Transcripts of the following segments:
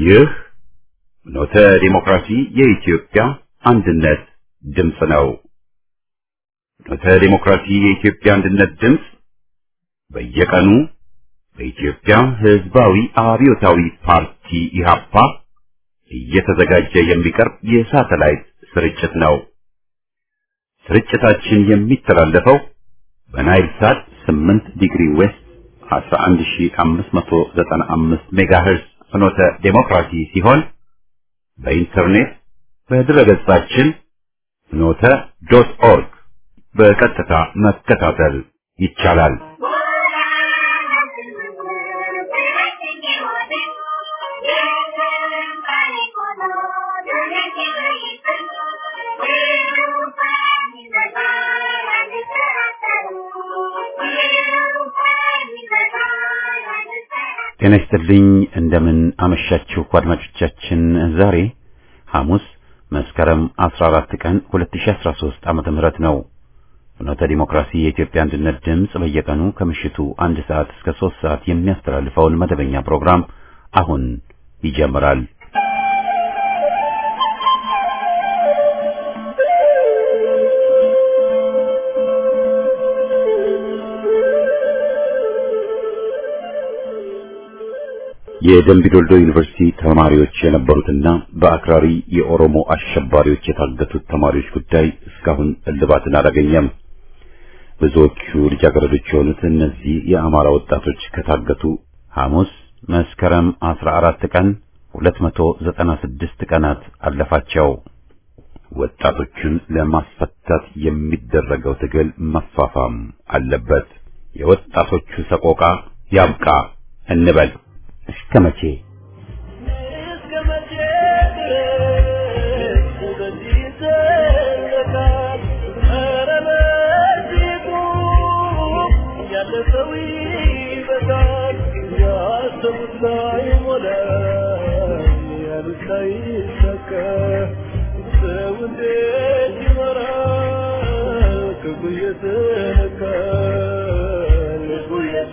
ይህ ኖተ ዲሞክራሲ የኢትዮጵያ አንድነት ድምፅ ነው። ኖተ ዲሞክራሲ የኢትዮጵያ አንድነት ድምፅ በየቀኑ በኢትዮጵያ ሕዝባዊ አብዮታዊ ፓርቲ ኢህአፓ እየተዘጋጀ የሚቀርብ የሳተላይት ስርጭት ነው። ስርጭታችን የሚተላለፈው በናይል ሳት 8 ዲግሪ ዌስት 11595 ሜጋሄርዝ ፍኖተ ዴሞክራሲ ሲሆን በኢንተርኔት በድረገጻችን ፍኖተ ዶት ኦርግ በቀጥታ መከታተል ይቻላል። ጤና ይስጥልኝ። እንደምን አመሻችሁ አድማጮቻችን። ዛሬ ሐሙስ መስከረም 14 ቀን 2013 ዓመተ ምህረት ነው። ፍኖተ ዲሞክራሲ የኢትዮጵያ አንድነት ድምፅ በየቀኑ ከምሽቱ አንድ ሰዓት እስከ ሶስት ሰዓት የሚያስተላልፈውን መደበኛ ፕሮግራም አሁን ይጀምራል። የደምቢዶልዶ ዩኒቨርሲቲ ተማሪዎች የነበሩትና በአክራሪ የኦሮሞ አሸባሪዎች የታገቱት ተማሪዎች ጉዳይ እስካሁን እልባትን አላገኘም። ብዙዎቹ ልጃገረዶች የሆኑት እነዚህ የአማራ ወጣቶች ከታገቱ ሐሙስ መስከረም 14 ቀን 296 ቀናት አለፋቸው። ወጣቶቹን ለማስፈታት የሚደረገው ትግል መፋፋም አለበት። የወጣቶቹ ሰቆቃ ያብቃ እንበል። እስከ መቼ እስከ መቼ ድረስ በዚህ ይዘለቃል? ኧረ በዚህ ቁም፣ ያለፈው ይበቃል። ያሰቡት ላይሞላ፣ ያሉት ላይሳካ፣ ሰው እንዴት ይኖራል? ክፉ እየተነካ ልቡ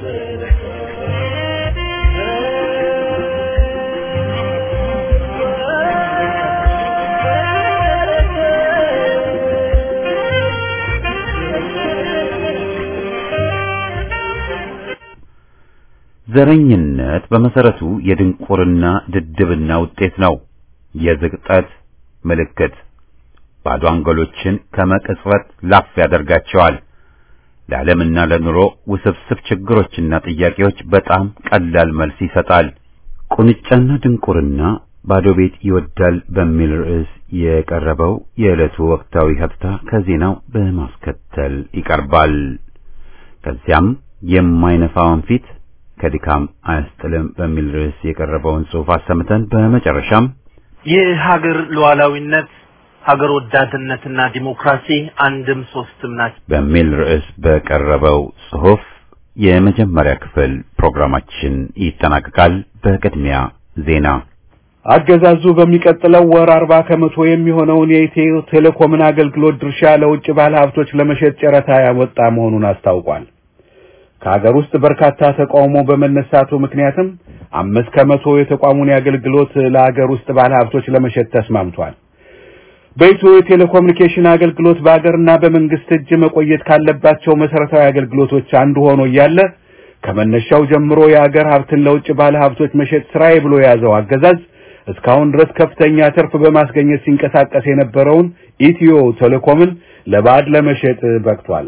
ዘረኝነት በመሰረቱ የድንቁርና ድድብና ውጤት ነው። የዝቅጠት ምልክት ባዶ አንጎሎችን ከመቅጽበት ላፍ ያደርጋቸዋል። ለዓለምና ለኑሮ ውስብስብ ችግሮችና ጥያቄዎች በጣም ቀላል መልስ ይሰጣል። ቁንጫና ድንቁርና ባዶ ቤት ይወዳል በሚል ርዕስ የቀረበው የዕለቱ ወቅታዊ ሀተታ ከዜናው በማስከተል ይቀርባል። ከዚያም የማይነፋውን ፊት ከድካም አያስጥልም በሚል ርዕስ የቀረበውን ጽሑፍ አሰምተን በመጨረሻም የሀገር ሉዓላዊነት ሀገር ወዳድነትና ዲሞክራሲ አንድም ሶስትም ናቸው። በሚል ርዕስ በቀረበው ጽሑፍ የመጀመሪያ ክፍል ፕሮግራማችን ይጠናቀቃል። በቅድሚያ ዜና። አገዛዙ በሚቀጥለው ወር አርባ ከመቶ የሚሆነውን የኢትዮ ቴሌኮምን አገልግሎት ድርሻ ለውጭ ባለ ሀብቶች ለመሸጥ ጨረታ ያወጣ መሆኑን አስታውቋል። ከሀገር ውስጥ በርካታ ተቃውሞ በመነሳቱ ምክንያትም አምስት ከመቶ የተቋሙን የአገልግሎት ለሀገር ውስጥ ባለ ሀብቶች ለመሸጥ ተስማምቷል። በኢትዮ የቴሌኮሙኒኬሽን አገልግሎት በሀገርና በመንግስት እጅ መቆየት ካለባቸው መሰረታዊ አገልግሎቶች አንዱ ሆኖ እያለ ከመነሻው ጀምሮ የሀገር ሀብትን ለውጭ ባለ ሀብቶች መሸጥ ስራዬ ብሎ የያዘው አገዛዝ እስካሁን ድረስ ከፍተኛ ትርፍ በማስገኘት ሲንቀሳቀስ የነበረውን ኢትዮ ቴሌኮምን ለባዕድ ለመሸጥ በቅቷል።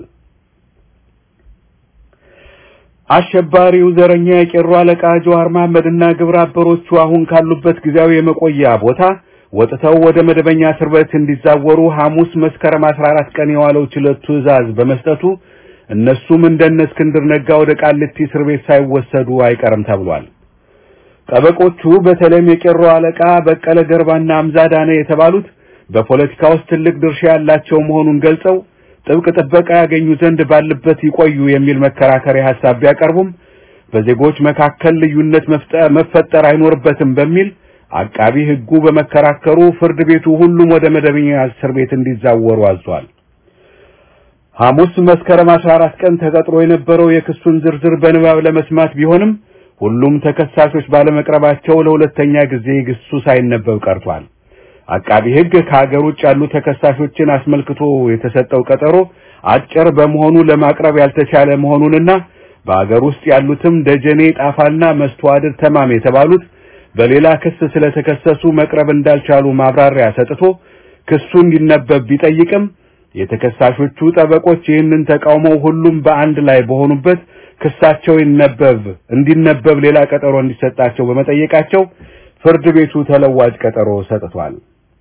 አሸባሪው ዘረኛ የቄሮ አለቃ ጀዋር መሐመድና ግብረ አበሮቹ አሁን ካሉበት ጊዜያዊ የመቆያ ቦታ ወጥተው ወደ መደበኛ እስር ቤት እንዲዛወሩ ሐሙስ መስከረም 14 ቀን የዋለው ችሎት ትዕዛዝ በመስጠቱ እነሱም እንደነ እስክንድር ነጋ ወደ ቃሊቲ እስር ቤት ሳይወሰዱ አይቀርም ተብሏል። ጠበቆቹ በተለይም የቄሮ አለቃ በቀለ ገርባና አምዛዳነ የተባሉት በፖለቲካ ውስጥ ትልቅ ድርሻ ያላቸው መሆኑን ገልጸው ጥብቅ ጥበቃ ያገኙ ዘንድ ባሉበት ይቆዩ የሚል መከራከሪያ ሐሳብ ቢያቀርቡም በዜጎች መካከል ልዩነት መፈጠር አይኖርበትም በሚል አቃቢ ሕጉ በመከራከሩ ፍርድ ቤቱ ሁሉም ወደ መደበኛ እስር ቤት እንዲዛወሩ አዟል። ሐሙስ መስከረም 14 ቀን ተቀጥሮ የነበረው የክሱን ዝርዝር በንባብ ለመስማት ቢሆንም ሁሉም ተከሳሾች ባለመቅረባቸው ለሁለተኛ ጊዜ ግሱ ሳይነበብ ቀርቷል። አቃቢ ሕግ ከሀገር ውጭ ያሉ ተከሳሾችን አስመልክቶ የተሰጠው ቀጠሮ አጭር በመሆኑ ለማቅረብ ያልተቻለ መሆኑንና በሀገር ውስጥ ያሉትም ደጀኔ ጣፋና መስተዋድር ተማም የተባሉት በሌላ ክስ ስለተከሰሱ መቅረብ እንዳልቻሉ ማብራሪያ ሰጥቶ ክሱ እንዲነበብ ቢጠይቅም የተከሳሾቹ ጠበቆች ይህንን ተቃውመው ሁሉም በአንድ ላይ በሆኑበት ክሳቸው ይነበብ እንዲነበብ ሌላ ቀጠሮ እንዲሰጣቸው በመጠየቃቸው ፍርድ ቤቱ ተለዋጭ ቀጠሮ ሰጥቷል።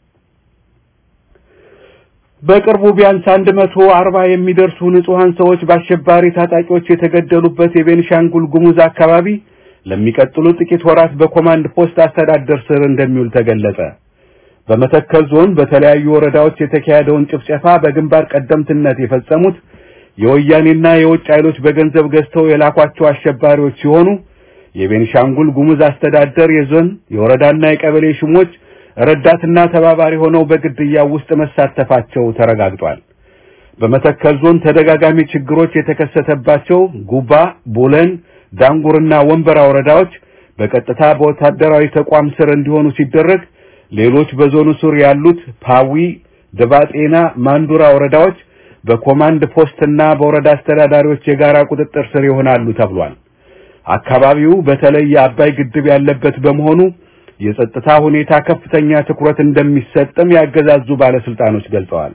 በቅርቡ ቢያንስ አንድ መቶ አርባ የሚደርሱ ንጹሐን ሰዎች በአሸባሪ ታጣቂዎች የተገደሉበት የቤንሻንጉል ጉሙዝ አካባቢ ለሚቀጥሉ ጥቂት ወራት በኮማንድ ፖስት አስተዳደር ስር እንደሚውል ተገለጸ። በመተከል ዞን በተለያዩ ወረዳዎች የተካሄደውን ጭፍጨፋ በግንባር ቀደምትነት የፈጸሙት የወያኔና የውጭ ኃይሎች በገንዘብ ገዝተው የላኳቸው አሸባሪዎች ሲሆኑ የቤንሻንጉል ጉሙዝ አስተዳደር የዞን የወረዳና የቀበሌ ሹሞች ረዳትና ተባባሪ ሆነው በግድያው ውስጥ መሳተፋቸው ተረጋግጧል። በመተከል ዞን ተደጋጋሚ ችግሮች የተከሰተባቸው ጉባ፣ ቡለን፣ ዳንጉርና ወንበራ ወረዳዎች በቀጥታ በወታደራዊ ተቋም ስር እንዲሆኑ ሲደረግ ሌሎች በዞኑ ስር ያሉት ፓዊ፣ ደባጤና ማንዱራ ወረዳዎች በኮማንድ ፖስትና በወረዳ አስተዳዳሪዎች የጋራ ቁጥጥር ስር ይሆናሉ ተብሏል። አካባቢው በተለይ የአባይ ግድብ ያለበት በመሆኑ የጸጥታ ሁኔታ ከፍተኛ ትኩረት እንደሚሰጥም ያገዛዙ ባለስልጣኖች ገልጸዋል።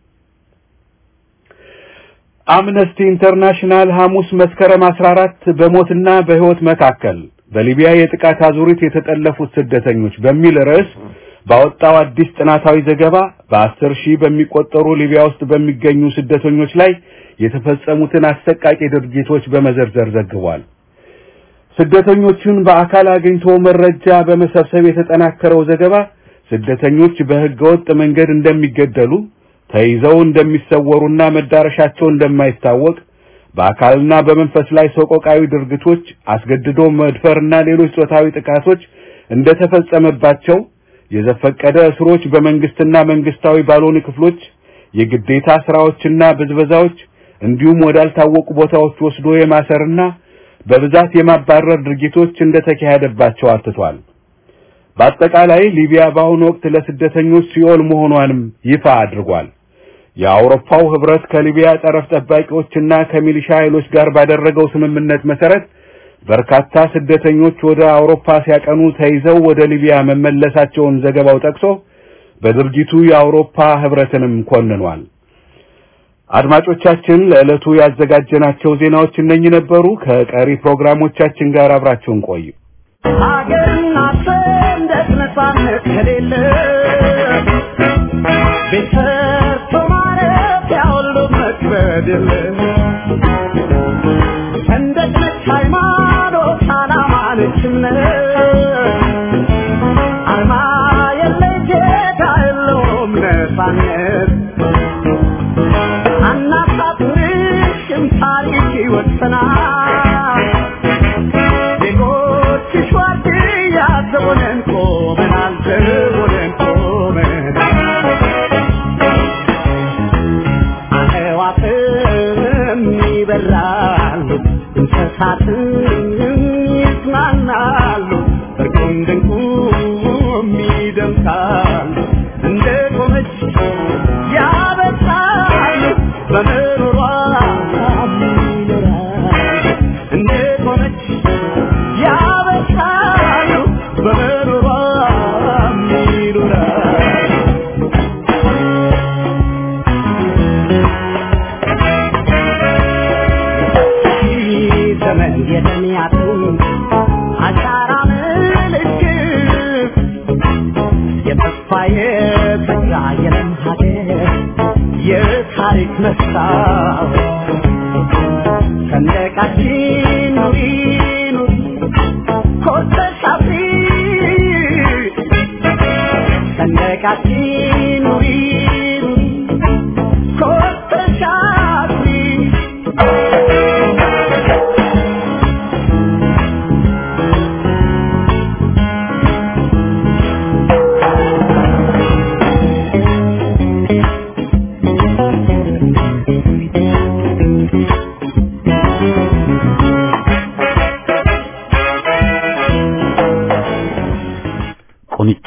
አምነስቲ ኢንተርናሽናል ሐሙስ መስከረም 14 በሞትና በሕይወት መካከል በሊቢያ የጥቃት አዙሪት የተጠለፉት ስደተኞች በሚል ርዕስ ባወጣው አዲስ ጥናታዊ ዘገባ በአስር ሺህ በሚቆጠሩ ሊቢያ ውስጥ በሚገኙ ስደተኞች ላይ የተፈጸሙትን አሰቃቂ ድርጊቶች በመዘርዘር ዘግቧል። ስደተኞቹን በአካል አግኝቶ መረጃ በመሰብሰብ የተጠናከረው ዘገባ ስደተኞች በሕገወጥ መንገድ እንደሚገደሉ፣ ተይዘው እንደሚሰወሩና መዳረሻቸው እንደማይታወቅ፣ በአካልና በመንፈስ ላይ ሰቆቃዊ ድርጊቶች፣ አስገድዶ መድፈርና ሌሎች ጾታዊ ጥቃቶች እንደተፈጸመባቸው፣ የዘፈቀደ እስሮች በመንግስትና መንግስታዊ ባልሆኑ ክፍሎች፣ የግዴታ ስራዎችና ብዝበዛዎች እንዲሁም ወዳልታወቁ ቦታዎች ወስዶ የማሰርና በብዛት የማባረር ድርጊቶች እንደተካሄደባቸው አትቷል። በአጠቃላይ ሊቢያ በአሁኑ ወቅት ለስደተኞች ሲኦል መሆኗንም ይፋ አድርጓል። የአውሮፓው ህብረት ከሊቢያ ጠረፍ ጠባቂዎችና ከሚሊሻ ኃይሎች ጋር ባደረገው ስምምነት መሰረት በርካታ ስደተኞች ወደ አውሮፓ ሲያቀኑ ተይዘው ወደ ሊቢያ መመለሳቸውን ዘገባው ጠቅሶ በድርጊቱ የአውሮፓ ህብረትንም ኮንኗል። አድማጮቻችን ለዕለቱ ያዘጋጀናቸው ዜናዎች እነኚህ ነበሩ። ከቀሪ ፕሮግራሞቻችን ጋር አብራችሁን ቆዩ። ሀገርና ሰንደቅ ነፃነት ከሌለ ቤት ሰርቶ ማረፊያ ሁሉ መክበድ የለ ሰንደቅ ነች ሃይማኖት፣ ዓላማ ነች እምነት አርማ የለ ጌታ የለውም ነፃነት አናሳፍርሽም ታሪክ ይወሰናል ዜጎችሽ ዋርድያ ዘቦነን ቆመናል ዘቦነን ቆመናል አዕዋፍም ይበራሉ እንስሳትም ይዝናናሉ እርቁም ድንቁም ይደምቃሉ እንደ ቆመች ያበሳሉ በምሮሯ ይኖራሉ እንደ ቆመች ያበሳሉ በምሮሯ ይኖራሉ ዘመን የተሚያቱ አሻራ ምልክት የተስፋ የተስፋ የለም ሀገር የታሪክ መስታወት ሰንደቃችን ኑሪ ኑሪ ኮርተሽ አፍሪ ሰንደቃችን ኑሪ ኑሪ ኮርተሽ አፍሪ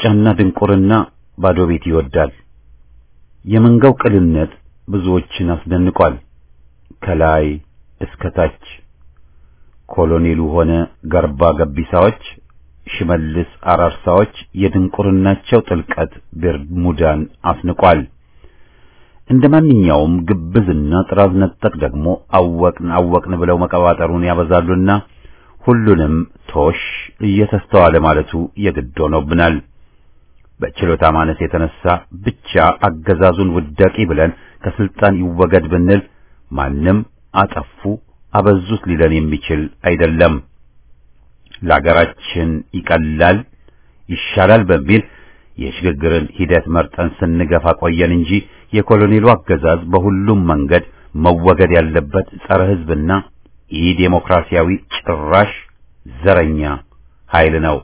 ምርጫና ድንቁርና ባዶ ቤት ይወዳል። የመንጋው ቅልነት ብዙዎችን አስደንቋል። ከላይ እስከ ታች ኮሎኔሉ ሆነ ገርባ ገቢሳዎች፣ ሽመልስ አራርሳዎች የድንቁርናቸው ጥልቀት ቤርሙዳን አስንቋል። እንደ ማንኛውም ግብዝና ጥራዝ ነጠቅ ደግሞ አወቅን አወቅን ብለው መቀባጠሩን ያበዛሉና ሁሉንም ቶሽ እየተስተዋለ ማለቱ የግድ ሆኖብናል። በችሎታ ማነስ የተነሳ ብቻ አገዛዙን ውዳቂ ብለን ከስልጣን ይወገድ ብንል ማንም አጠፉ አበዙት ሊለን የሚችል አይደለም። ለአገራችን ይቀላል ይሻላል በሚል የሽግግርን ሂደት መርጠን ስንገፋ ቆየን እንጂ የኮሎኔሉ አገዛዝ በሁሉም መንገድ መወገድ ያለበት ጸረ ሕዝብና ኢ ዴሞክራሲያዊ ጭራሽ ዘረኛ ኃይል ነው።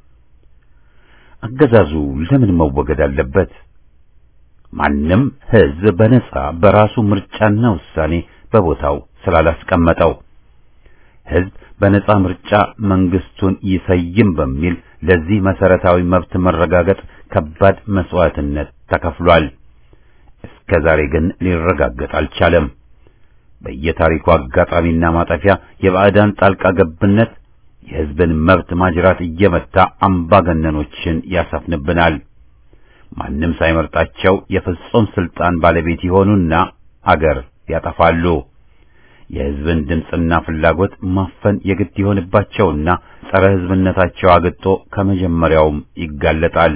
አገዛዙ ለምን መወገድ አለበት? ማንም ሕዝብ በነጻ በራሱ ምርጫና ውሳኔ በቦታው ስላላስቀመጠው ሕዝብ በነጻ ምርጫ መንግስቱን ይሰይም በሚል ለዚህ መሰረታዊ መብት መረጋገጥ ከባድ መስዋዕትነት ተከፍሏል። እስከ ዛሬ ግን ሊረጋገጥ አልቻለም። በየታሪኩ አጋጣሚና ማጠፊያ የባዕዳን ጣልቃ ገብነት የሕዝብን መብት ማጅራት እየመታ አምባገነኖችን ያሰፍንብናል። ማንም ሳይመርጣቸው የፍጹም ስልጣን ባለቤት ይሆኑና አገር ያጠፋሉ። የሕዝብን ድምፅና ፍላጎት ማፈን የግድ ይሆንባቸውና ጸረ ሕዝብነታቸው አግጦ ከመጀመሪያውም ይጋለጣል።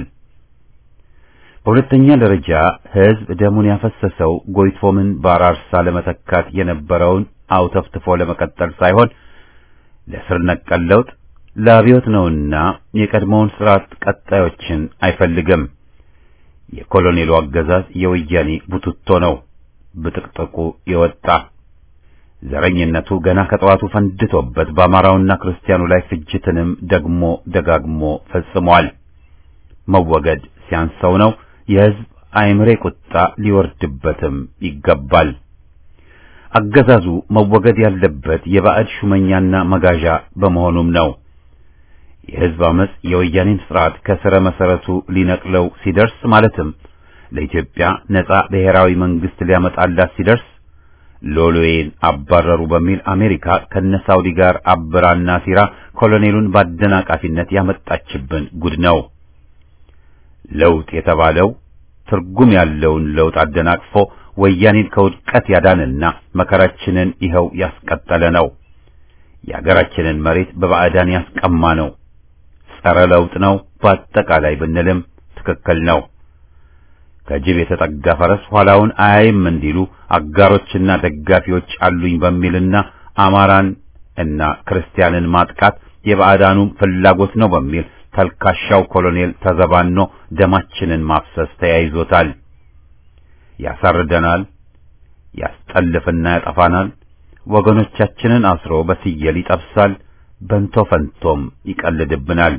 በሁለተኛ ደረጃ ሕዝብ ደሙን ያፈሰሰው ጎይቶምን በአራርሳ ለመተካት የነበረውን አውተፍትፎ ለመቀጠል ሳይሆን ለስር ነቀል ለውጥ ለአብዮት ነውና የቀድሞውን ስርዓት ቀጣዮችን አይፈልግም። የኮሎኔሉ አገዛዝ የወያኔ ቡትቶ ነው፣ ብጥቅጥቁ የወጣ ዘረኝነቱ ገና ከጠዋቱ ፈንድቶበት በአማራውና ክርስቲያኑ ላይ ፍጅትንም ደግሞ ደጋግሞ ፈጽሟል። መወገድ ሲያንሰው ነው የሕዝብ አይምሬ ቁጣ ሊወርድበትም ይገባል። አገዛዙ መወገድ ያለበት የባዕድ ሹመኛና መጋዣ በመሆኑም ነው። የሕዝብ አመጽ የወያኔን ስርዓት ከስረ መሰረቱ ሊነቅለው ሲደርስ ማለትም ለኢትዮጵያ ነጻ ብሔራዊ መንግስት ሊያመጣላት ሲደርስ ሎሎዬን አባረሩ በሚል አሜሪካ ከነሳውዲ ጋር አብራና ሲራ ኮሎኔሉን በአደናቃፊነት ያመጣችብን ጉድ ነው። ለውጥ የተባለው ትርጉም ያለውን ለውጥ አደናቅፎ ወያኔን ከውድቀት ያዳንና መከራችንን ይኸው ያስቀጠለ ነው። የአገራችንን መሬት በባዕዳን ያስቀማ ነው። ጸረ ለውጥ ነው በአጠቃላይ ብንልም ትክክል ነው። ከጅብ የተጠጋ ፈረስ ኋላውን አያይም እንዲሉ አጋሮችና ደጋፊዎች አሉኝ በሚልና አማራን እና ክርስቲያንን ማጥቃት የባዕዳኑም ፍላጎት ነው በሚል ተልካሻው ኮሎኔል ተዘባኖ ደማችንን ማፍሰስ ተያይዞታል። ያሳርደናል፣ ያስጠልፍና ያጠፋናል። ወገኖቻችንን አስሮ በስየል ይጠብሳል፣ በንቶ ፈንቶም ይቀልድብናል።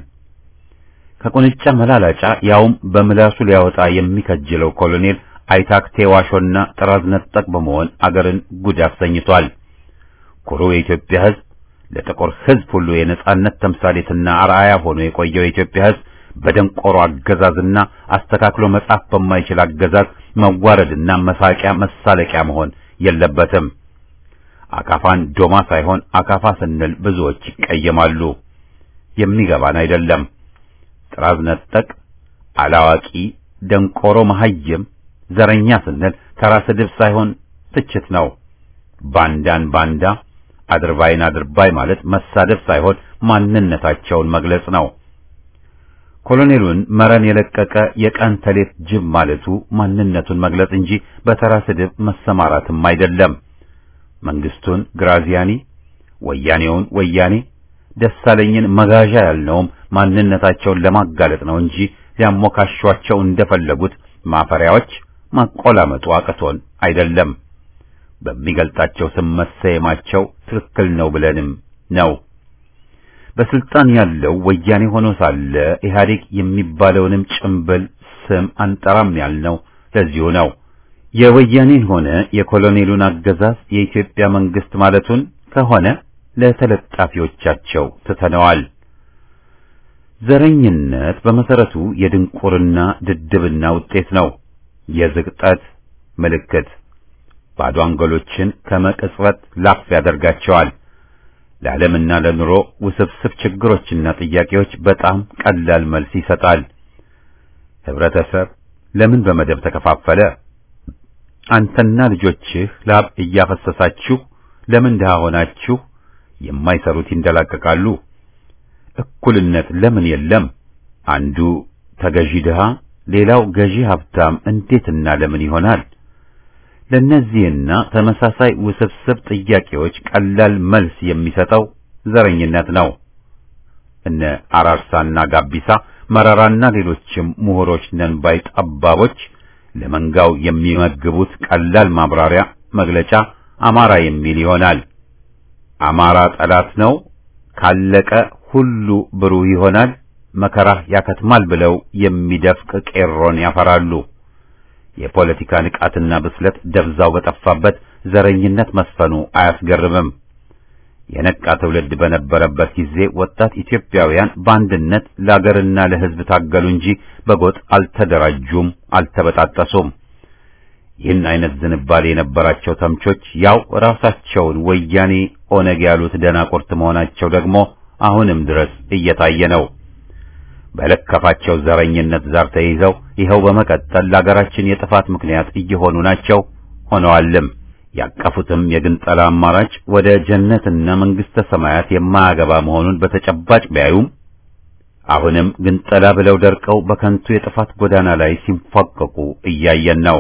ከቁንጫ መላላጫ ያውም በምላሱ ሊያወጣ የሚከጅለው ኮሎኔል አይታክቴ ዋሾና ጥራዝ ነጠቅ በመሆን አገርን ጉድ አሰኝቷል። ኩሩ የኢትዮጵያ ሕዝብ ለጥቁር ሕዝብ ሁሉ የነጻነት ተምሳሌትና አርአያ ሆኖ የቆየው የኢትዮጵያ ሕዝብ በደንቆሮ አገዛዝና አስተካክሎ መጻፍ በማይችል አገዛዝ መዋረድና መሳቂያ መሳለቂያ መሆን የለበትም። አካፋን ዶማ ሳይሆን አካፋ ስንል ብዙዎች ይቀየማሉ። የሚገባን አይደለም። ጥራዝ ነጠቅ፣ አላዋቂ፣ ደንቆሮ፣ መሐይም፣ ዘረኛ ስንል ተራ ስድብ ሳይሆን ትችት ነው። ባንዳን ባንዳ፣ አድርባይን አድርባይ ማለት መሳደብ ሳይሆን ማንነታቸውን መግለጽ ነው። ኮሎኔሉን መረን የለቀቀ የቀን ተሌት ጅብ ማለቱ ማንነቱን መግለጽ እንጂ በተራ ስድብ መሰማራትም አይደለም። መንግስቱን ግራዚያኒ፣ ወያኔውን ወያኔ፣ ደሳለኝን መጋዣ ያልነውም ማንነታቸውን ለማጋለጥ ነው እንጂ ሊያሞካሿቸው እንደፈለጉት ማፈሪያዎች ማቆላመጡ አቅቶን አይደለም። በሚገልጣቸው ስም መሰየማቸው ትክክል ነው ብለንም ነው። በስልጣን ያለው ወያኔ ሆኖ ሳለ ኢህአዴግ የሚባለውንም ጭምብል ስም አንጠራም ያልነው ለዚሁ ነው። የወያኔን ሆነ የኮሎኔሉን አገዛዝ የኢትዮጵያ መንግስት ማለቱን ከሆነ ለተለጣፊዎቻቸው ትተነዋል። ዘረኝነት በመሰረቱ የድንቁርና ድድብና ውጤት ነው። የዝቅጠት ምልክት ባዶ አንጎሎችን ከመቅጽበት ላፍ ያደርጋቸዋል። ለዓለምና ለኑሮ ውስብስብ ችግሮችና ጥያቄዎች በጣም ቀላል መልስ ይሰጣል። ህብረተሰብ ለምን በመደብ ተከፋፈለ? አንተና ልጆችህ ላብ እያፈሰሳችሁ ለምን ድሃ ሆናችሁ? የማይሰሩት ይንደላቀቃሉ። እኩልነት ለምን የለም? አንዱ ተገዢ ድሃ፣ ሌላው ገዢ ሀብታም እንዴትና ለምን ይሆናል? ለእነዚህና ተመሳሳይ ውስብስብ ጥያቄዎች ቀላል መልስ የሚሰጠው ዘረኝነት ነው። እነ አራርሳና ጋቢሳ መረራና ሌሎችም ምሁሮች ነን ባይ ጠባቦች ለመንጋው የሚመግቡት ቀላል ማብራሪያ መግለጫ አማራ የሚል ይሆናል። አማራ ጠላት ነው፣ ካለቀ ሁሉ ብሩህ ይሆናል፣ መከራህ ያከትማል ብለው የሚደፍቅ ቄሮን ያፈራሉ። የፖለቲካ ንቃትና ብስለት ደብዛው በጠፋበት ዘረኝነት መስፈኑ አያስገርምም። የነቃ ትውልድ በነበረበት ጊዜ ወጣት ኢትዮጵያውያን በአንድነት ለአገርና ለሕዝብ ታገሉ እንጂ በጎጥ አልተደራጁም፣ አልተበጣጠሱም። ይህን አይነት ዝንባሌ የነበራቸው ተምቾች ያው ራሳቸውን ወያኔ ኦነግ ያሉት ደናቁርት መሆናቸው ደግሞ አሁንም ድረስ እየታየ ነው። በለከፋቸው ዘረኝነት ዛር ተይዘው ይኸው በመቀጠል ለአገራችን የጥፋት ምክንያት እየሆኑ ናቸው ሆነዋልም። ያቀፉትም የግንጠላ አማራጭ ወደ ጀነትና መንግስተ ሰማያት የማያገባ መሆኑን በተጨባጭ ቢያዩም አሁንም ግንጠላ ብለው ደርቀው በከንቱ የጥፋት ጎዳና ላይ ሲንፏቀቁ እያየን ነው።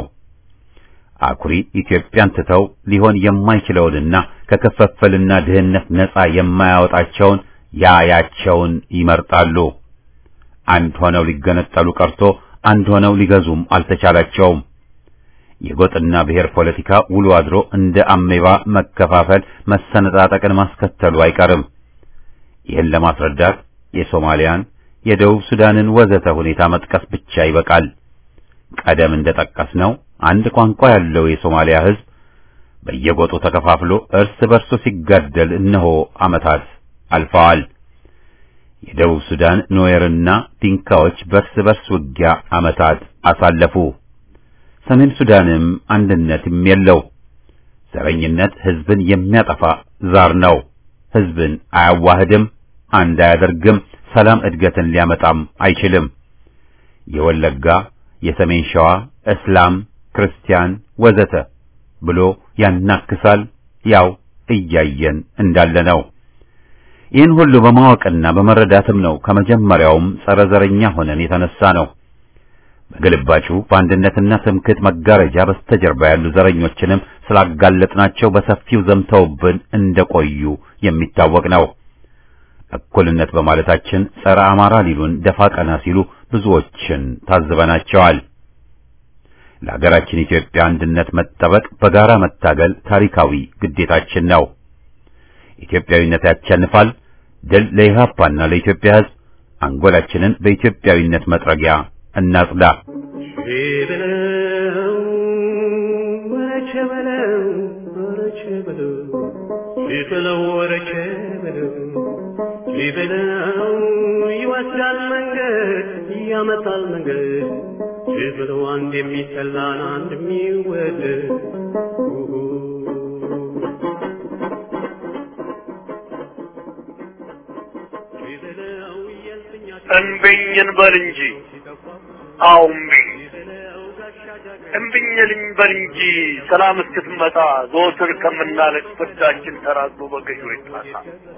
አኩሪ ኢትዮጵያን ትተው ሊሆን የማይችለውንና ከክፍፍልና ድህነት ነፃ የማያወጣቸውን ያያቸውን ይመርጣሉ። አንድ ሆነው ሊገነጠሉ ቀርቶ አንድ ሆነው ሊገዙም አልተቻላቸውም። የጎጥና ብሔር ፖለቲካ ውሎ አድሮ እንደ አሜባ መከፋፈል፣ መሰነጣጠቅን ማስከተሉ አይቀርም። ይህን ለማስረዳት የሶማሊያን፣ የደቡብ ሱዳንን ወዘተ ሁኔታ መጥቀስ ብቻ ይበቃል። ቀደም እንደጠቀስነው አንድ ቋንቋ ያለው የሶማሊያ ሕዝብ በየጎጡ ተከፋፍሎ እርስ በርሱ ሲጋደል እነሆ ዓመታት አልፈዋል። የደቡብ ሱዳን ኖየርና ዲንካዎች በርስ በርስ ውጊያ ዓመታት አሳለፉ። ሰሜን ሱዳንም አንድነትም የለው። ዘረኝነት ሕዝብን የሚያጠፋ ዛር ነው። ሕዝብን አያዋህድም፣ አንድ አያደርግም፣ ሰላም እድገትን ሊያመጣም አይችልም። የወለጋ፣ የሰሜን ሸዋ፣ እስላም፣ ክርስቲያን ወዘተ ብሎ ያናክሳል። ያው እያየን እንዳለ ነው። ይህን ሁሉ በማወቅና በመረዳትም ነው ከመጀመሪያውም ጸረ ዘረኛ ሆነን የተነሳ ነው። በግልባጩ በአንድነትና ትምክህት መጋረጃ በስተጀርባ ያሉ ዘረኞችንም ስላጋለጥናቸው በሰፊው ዘምተውብን እንደቆዩ የሚታወቅ ነው። እኩልነት በማለታችን ጸረ አማራ ሊሉን ደፋ ቀና ሲሉ ብዙዎችን ታዝበናቸዋል። ለሀገራችን ኢትዮጵያ አንድነት መጠበቅ በጋራ መታገል ታሪካዊ ግዴታችን ነው። ኢትዮጵያዊነት ያሸንፋል። ድል ለኢህአፓና ለኢትዮጵያ ሕዝብ። አንጎላችንን በኢትዮጵያዊነት መጥረጊያ እናጽዳ። በለው ወረቸ በለው ወረቸ በለው ሊበለው ወረቸ በለው ሊበለው ይወስዳል መንገድ ያመጣል መንገድ ሊበለው አንድ የሚጠላን አንድ የሚወደድ ሊበለው የልፍኛቸው እንብኝ እንበል እንጂ አዎ እምቢኝ እምቢኝ ልንበል እንጂ ሰላም እስክትመጣ ዘወትር ከምናለቅ ፍርዳችን ተራዞ በገዢ ይጣሳ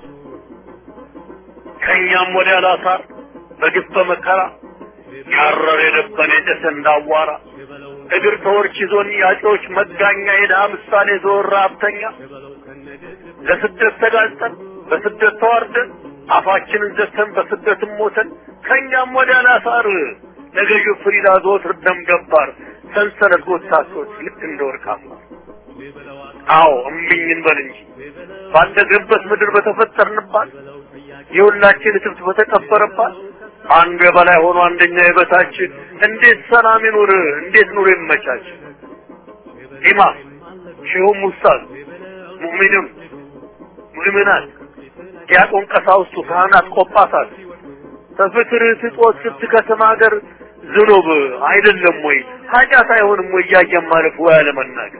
ከእኛም ወዲያ ላሳር በግፍ በመከራ ያረር የደበን የጨሰ እንዳዋራ እግር ተወርች ይዞን ያጮች መጋኛ የድሃ ምሳሌ ዘወር ሀብተኛ ለስደት ተጋልጠን በስደት ተዋርደን አፋችንን ዘግተን በስደትም ሞተን ከእኛም ወዲያ ላሳር ለገዢው ፍሪዳ ዘወትር ደም ገባር ሰንሰለት ጎታቶች ልክ እንደ ወርቅ አምባር አዎ እምቢኝ እንበል እንጂ ባደግንበት ምድር በተፈጠርንባት የሁላችን እትብት በተቀበረባት አንዱ የበላይ ሆኖ አንደኛ የበታች እንዴት ሰላም ይኑር? እንዴት ኑሮ ይመቻች? ኢማም ሼሁም ውስታዝ ሙእሚንም ሙእሚናት ዲያቆን ቀሳውስቱ ካህናት ቆጳሳት በፍቅር ስጦት ስትከተማ ሀገር ዝኑብ አይደለም ወይ ኃጢአት አይሆንም ወይ እያየን ማለፍ ወይ አለመናገር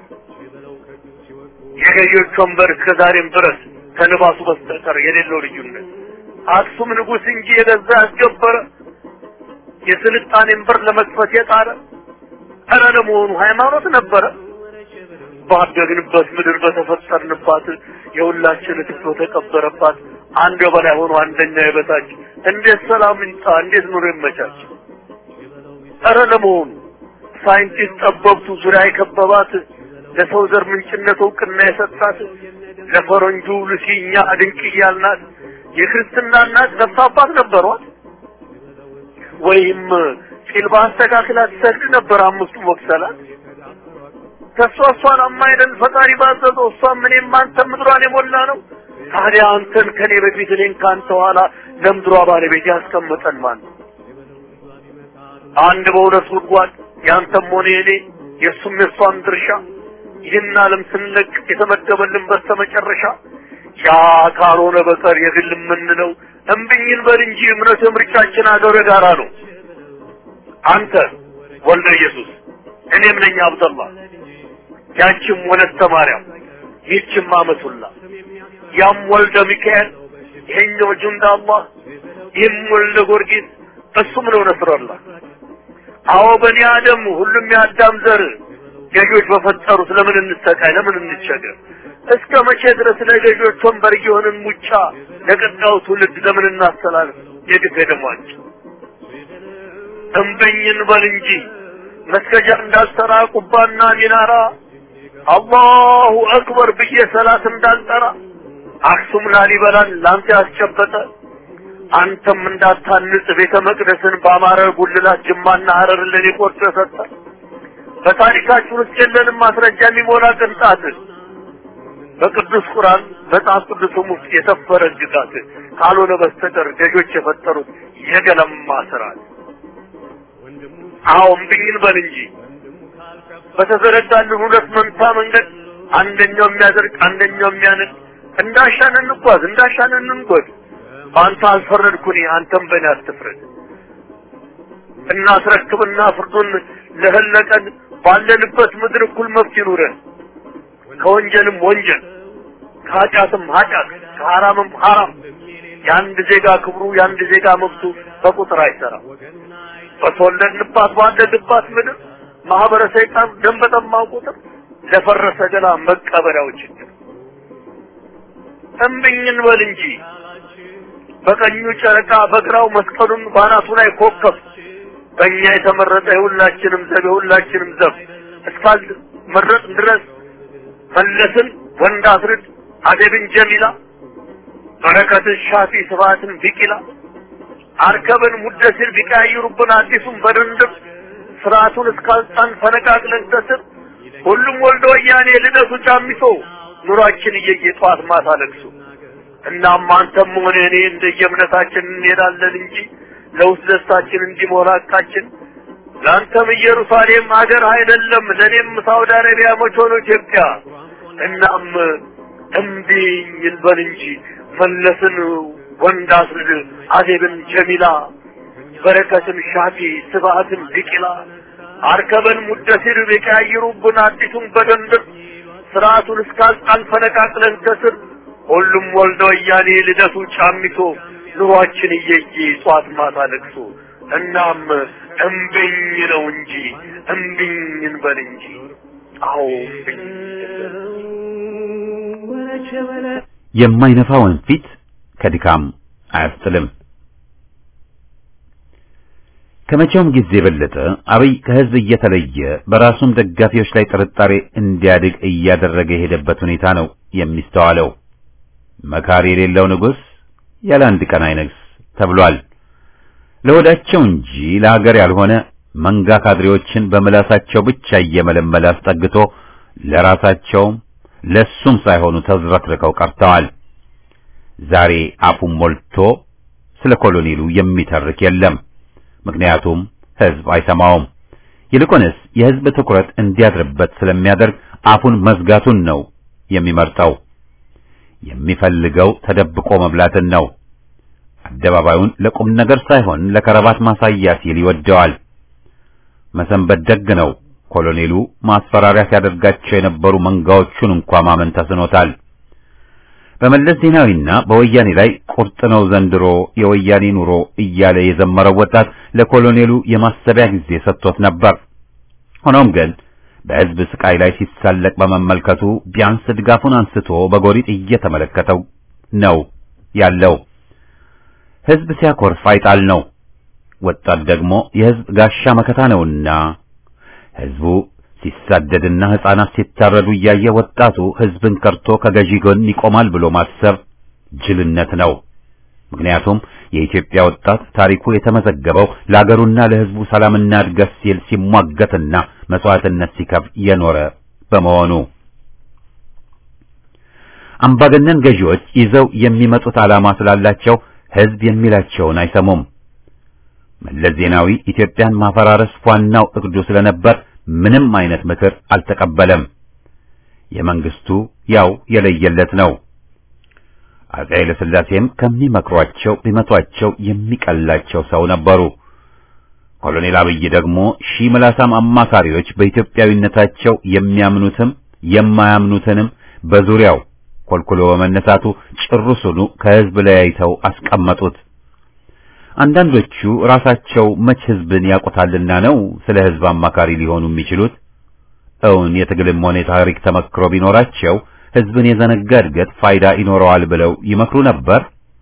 የገዢዎች ወንበር እስከ ዛሬም ድረስ ከንባሱ በስተቀር የሌለው ልዩነት አክሱም ንጉሥ እንጂ የገዛ ያስገበረ የስልጣኔን በር ለመክፈት የጣረ ኧረ ለመሆኑ ሃይማኖት ነበረ? ባደግንበት ምድር በተፈጠርንባት የሁላችን ትቶ ተቀበረባት አንድ በላይ ሆኖ አንደኛ የበታች እንዴት ሰላም ይምጣ? እንዴት ኑሮ ይመቻች? ኧረ ለመሆኑ ሳይንቲስት ጠበብቱ ዙሪያ የከበባት ለሰው ዘር ምንጭነት እውቅና የሰጣት ለፈረንጁ ሉሲ እኛ ድንቅ እያልናት የክርስትና እናት ነፍስ አባት ነበሯት? ወይም ጢል በአስተካክላ ትሰግድ ነበር አምስቱ ወቅሰላት? ከእሷ እሷን አማይደል ፈጣሪ ባዘዘው እሷም እኔም አንተም ምድሯን የሞላ ነው። ታዲያ አንተን ከኔ በፊት እኔን ከአንተ ኋላ ለምድሯ ባለቤት ያስቀመጠን ማን ነው? አንድ በሁለት ጉድጓድ ያንተም ሆነ የኔ የእሱም የእሷም ድርሻ ይህን ዓለም ስንለቅ የተመደበልን በስተመጨረሻ ያ ካልሆነ በቀር የግል የምንለው እምብኝን በል እንጂ እምነት ምርጫችን አገር ጋራ ነው። አንተ ወልደ ኢየሱስ እኔም ነኝ አብደላ ያችም ወለተ ማርያም ይህችም አመቱላ ያም ወልደ ሚካኤል ይሄኛው ጁንዳ አላህ ይህም ወልደ ጊዮርጊስ እሱም ነው ነስረላ አዎ በኒ አደም ሁሉም የአዳም ዘር ገዢዎች በፈጠሩት ለምን እንሰቃይ ለምን እንቸገር እስከ መቼ ድረስ ለገዢዎች ወንበር እየሆንን ሙጫ ለቀጣዩ ትውልድ ለምን እናስተላልፍ የግፍ ደሟቸው እምበኝን በል እንጂ መስገጃ እንዳልሰራ ቁባና ሚናራ አላሁ አክበር ብዬ ሰላት እንዳልጠራ አክሱም ላሊበላን ላንተ ያስጨበጠ አንተም እንዳታንጽ ቤተ መቅደስን በአማረ ጉልላት ጅማና ሀረር ለኔ ቆርጦ ሰጠ። በታሪካችን ውስጥ የለንም ማስረጃ የሚሞላ ቅንጣት በቅዱስ ቁርአን መጽሐፍ ቅዱስም ውስጥ የሰፈረ ግጋት ካልሆነ በስተቀር ገዦች የፈጠሩት የገለማ ስርዓት። አዎ እምቢኝን በል እንጂ በተዘረጋልን ሁለት መንታ መንገድ አንደኛው የሚያደርግ አንደኛው የሚያንቅ እንዳሻን እንጓዝ እንዳሻን እንንጎድ። በአንተ አልፈረድኩኝ አንተም በእኔ አትፍረድ። እናስረክብና ፍርዱን ለህለቀን ባለንበት ምድር እኩል መብት ይኑረን። ከወንጀልም ወንጀል ከኃጢአትም ኃጢአት ከሐራምም ሐራም የአንድ ዜጋ ክብሩ የአንድ ዜጋ መብቱ በቁጥር አይሰራም። በተወለድንባት ባደግባት ምድር ማህበረ ሰይጣን ደም በጠማው ቁጥር ለፈረሰ ገላ መቀበሪያው ችግር እምብኝን በል እንጂ በቀኙ ጨረቃ በግራው መስቀሉን ባናቱ ላይ ኮከብ በእኛ የተመረጠ የሁላችንም ዘብ የሁላችንም ዘብ እስካል መረጥ ድረስ መለስን ወንድ አስርድ አደብን ጀሚላ በረከትን ሻፊ ስብሐትን ቢቂላ አርከብን ሙደሲር ቢቀያይሩብን አዲሱን በድንድብ ስርዓቱን እስካልጣን ፈነቃቅለን ከስር ሁሉም ወልደ ወያኔ ልደቱ ጫሚሶ ኑሯችን እየየ ጠዋት ማታ ለቅሶ እናም አንተም ሆነ እኔ እንደየእምነታችን እንሄዳለን እንጂ ለውስጥ ደስታችን እንዲሞላ ቃችን ለአንተም ኢየሩሳሌም ሀገር አይደለም ለእኔም ሳውዲ አረቢያ መች ሆኖ ኢትዮጵያ እናም እምቢኝ እንበል እንጂ መለስን ወንድ አስርድ አዜብን ጀሚላ በረከትን ሻፊ ስብሐትን ቢቂላ አርከበን ሙደሲር ቢቀያይሩብን አዲሱን በደንብ ስርዓቱን እስካልጣን ፈነቃቅለን ከስር ሁሉም ወልደ ወያኔ ልደቱ ጫሚቶ ኑሯችን እየየ ጧት ማታ ለቅሶ እናም እምብኝ ነው እንጂ እምብኝ እንበል እንጂ አዎ እምብኝ የማይነፋውን ፊት ከድካም አያስጥልም። ከመቼውም ጊዜ የበለጠ አብይ ከህዝብ እየተለየ በራሱም ደጋፊዎች ላይ ጥርጣሬ እንዲያድግ እያደረገ የሄደበት ሁኔታ ነው የሚስተዋለው። መካሪ የሌለው ንጉሥ ያለ አንድ ቀን አይነግስ ተብሏል። ለወዳቸው እንጂ ለሀገር ያልሆነ መንጋ ካድሬዎችን በምላሳቸው ብቻ እየመለመለ አስጠግቶ ለራሳቸውም ለሱም ሳይሆኑ ተዝረክርከው ቀርተዋል። ዛሬ አፉን ሞልቶ ስለ ኮሎኔሉ የሚተርክ የለም። ምክንያቱም ህዝብ አይሰማውም። ይልቁንስ የህዝብ ትኩረት እንዲያድርበት ስለሚያደርግ አፉን መዝጋቱን ነው የሚመርጠው። የሚፈልገው ተደብቆ መብላትን ነው። አደባባዩን ለቁም ነገር ሳይሆን ለከረባት ማሳያ ሲል ይወደዋል። መሰንበት ደግ ነው። ኮሎኔሉ ማስፈራሪያ ሲያደርጋቸው የነበሩ መንጋዎቹን እንኳ ማመን ተስኖታል። በመለስ ዜናዊና በወያኔ ላይ ቁርጥ ነው ዘንድሮ የወያኔ ኑሮ እያለ የዘመረው ወጣት ለኮሎኔሉ የማሰቢያ ጊዜ ሰጥቶት ነበር። ሆኖም ግን በሕዝብ ስቃይ ላይ ሲሳለቅ በመመልከቱ ቢያንስ ድጋፉን አንስቶ በጎሪጥ እየተመለከተው ነው ያለው። ሕዝብ ሲያኮርፍ አይጣል ነው። ወጣት ደግሞ የሕዝብ ጋሻ መከታ ነውና ሕዝቡ ሲሳደድና ሕፃናት ሲታረዱ እያየ ወጣቱ ሕዝብን ከርቶ ከገዢ ጎን ይቆማል ብሎ ማሰብ ጅልነት ነው። ምክንያቱም የኢትዮጵያ ወጣት ታሪኩ የተመዘገበው ለአገሩና ለሕዝቡ ሰላምና እድገት ሲል ሲሟገትና መስዋዕትነት ሲከፍል የኖረ በመሆኑ አምባገነን ገዢዎች ይዘው የሚመጡት ዓላማ ስላላቸው ሕዝብ የሚላቸውን አይሰሙም። መለስ ዜናዊ ኢትዮጵያን ማፈራረስ ዋናው እቅዱ ስለነበር ምንም አይነት ምክር አልተቀበለም። የመንግስቱ ያው የለየለት ነው። አፄ ኃይለ ሥላሴም ከሚመክሯቸው ቢመቷቸው የሚቀላቸው ሰው ነበሩ። ኮሎኔል አብይ ደግሞ ሺህ ምላሳም አማካሪዎች በኢትዮጵያዊነታቸው የሚያምኑትም የማያምኑትንም በዙሪያው ኮልኩሎ በመነሳቱ ጭሩሱኑ ከሕዝብ ለያይተው አስቀመጡት። አንዳንዶቹ ራሳቸው መች ሕዝብን ያውቁታልና ነው ስለ ሕዝብ አማካሪ ሊሆኑ የሚችሉት? እውን የትግልም ሆነ የታሪክ ተመክሮ ቢኖራቸው ሕዝብን የዘነጋ እድገት ፋይዳ ይኖረዋል ብለው ይመክሩ ነበር?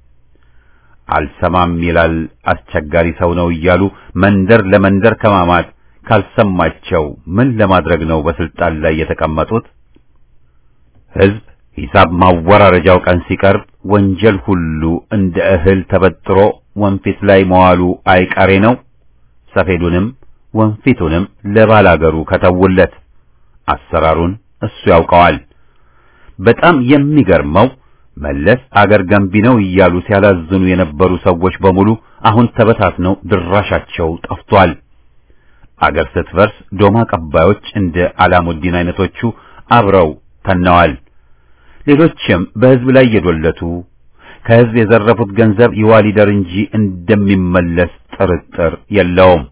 አልሰማም ይላል አስቸጋሪ ሰው ነው እያሉ መንደር ለመንደር ከማማት ካልሰማቸው ምን ለማድረግ ነው በስልጣን ላይ የተቀመጡት? ሕዝብ ሂሳብ ማወራረጃው ቀን ሲቀርብ ወንጀል ሁሉ እንደ እህል ተበጥሮ ወንፊት ላይ መዋሉ አይቀሬ ነው። ሰፌዱንም ወንፊቱንም ለባላገሩ ከተውለት አሰራሩን እሱ ያውቀዋል። በጣም የሚገርመው መለስ አገር ገንቢ ነው እያሉ ሲያላዝኑ የነበሩ ሰዎች በሙሉ አሁን ተበታትነው ድራሻቸው ጠፍቷል። አገር ስትፈርስ ዶማ ቀባዮች እንደ አላሙዲን አይነቶቹ አብረው ተነዋል። ሌሎችም በሕዝብ ላይ የዶለቱ ከሕዝብ የዘረፉት ገንዘብ ይዋሊደር እንጂ እንደሚመለስ ጥርጥር የለውም።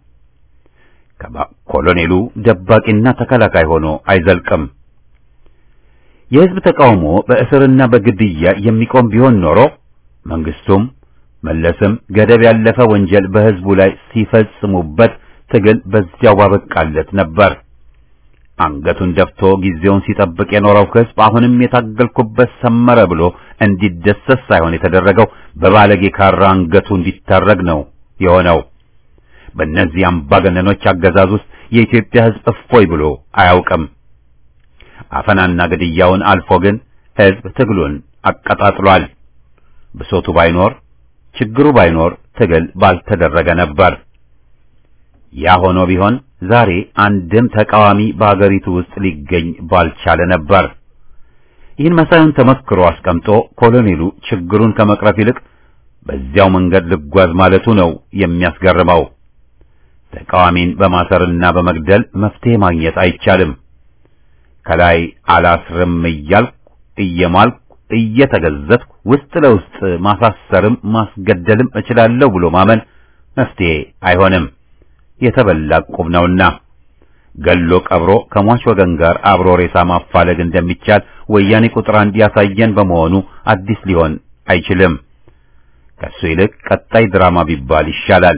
ኮሎኔሉ ደባቂና ተከላካይ ሆኖ አይዘልቅም። የሕዝብ ተቃውሞ በእስርና በግድያ የሚቆም ቢሆን ኖሮ መንግስቱም መለስም ገደብ ያለፈ ወንጀል በሕዝቡ ላይ ሲፈጽሙበት ትግል በዚያው ባበቃለት ነበር። አንገቱን ደፍቶ ጊዜውን ሲጠብቅ የኖረው ሕዝብ አሁንም የታገልኩበት ሰመረ ብሎ እንዲደሰት ሳይሆን የተደረገው በባለጌ ካራ አንገቱ እንዲታረግ ነው የሆነው። በእነዚህ አምባገነኖች አገዛዝ ውስጥ የኢትዮጵያ ሕዝብ እፎይ ብሎ አያውቅም። አፈናና ግድያውን አልፎ ግን ሕዝብ ትግሉን አቀጣጥሏል። ብሶቱ ባይኖር ችግሩ ባይኖር ትግል ባልተደረገ ነበር። ያ ሆኖ ቢሆን ዛሬ አንድም ተቃዋሚ በአገሪቱ ውስጥ ሊገኝ ባልቻለ ነበር። ይህን መሳዩን ተመክሮ አስቀምጦ ኮሎኔሉ ችግሩን ከመቅረፍ ይልቅ በዚያው መንገድ ልጓዝ ማለቱ ነው የሚያስገርመው። ተቃዋሚን በማሰርና በመግደል መፍትሄ ማግኘት አይቻልም። ከላይ አላስርም እያልኩ እየማልኩ እየተገዘትኩ ውስጥ ለውስጥ ማሳሰርም ማስገደልም እችላለሁ ብሎ ማመን መፍትሄ አይሆንም። የተበላ ቁብ ነውና ገሎ ቀብሮ ከሟች ወገን ጋር አብሮ ሬሳ ማፋለግ እንደሚቻል ወያኔ ቁጥር አንድ ያሳየን በመሆኑ አዲስ ሊሆን አይችልም። ከሱ ይልቅ ቀጣይ ድራማ ቢባል ይሻላል።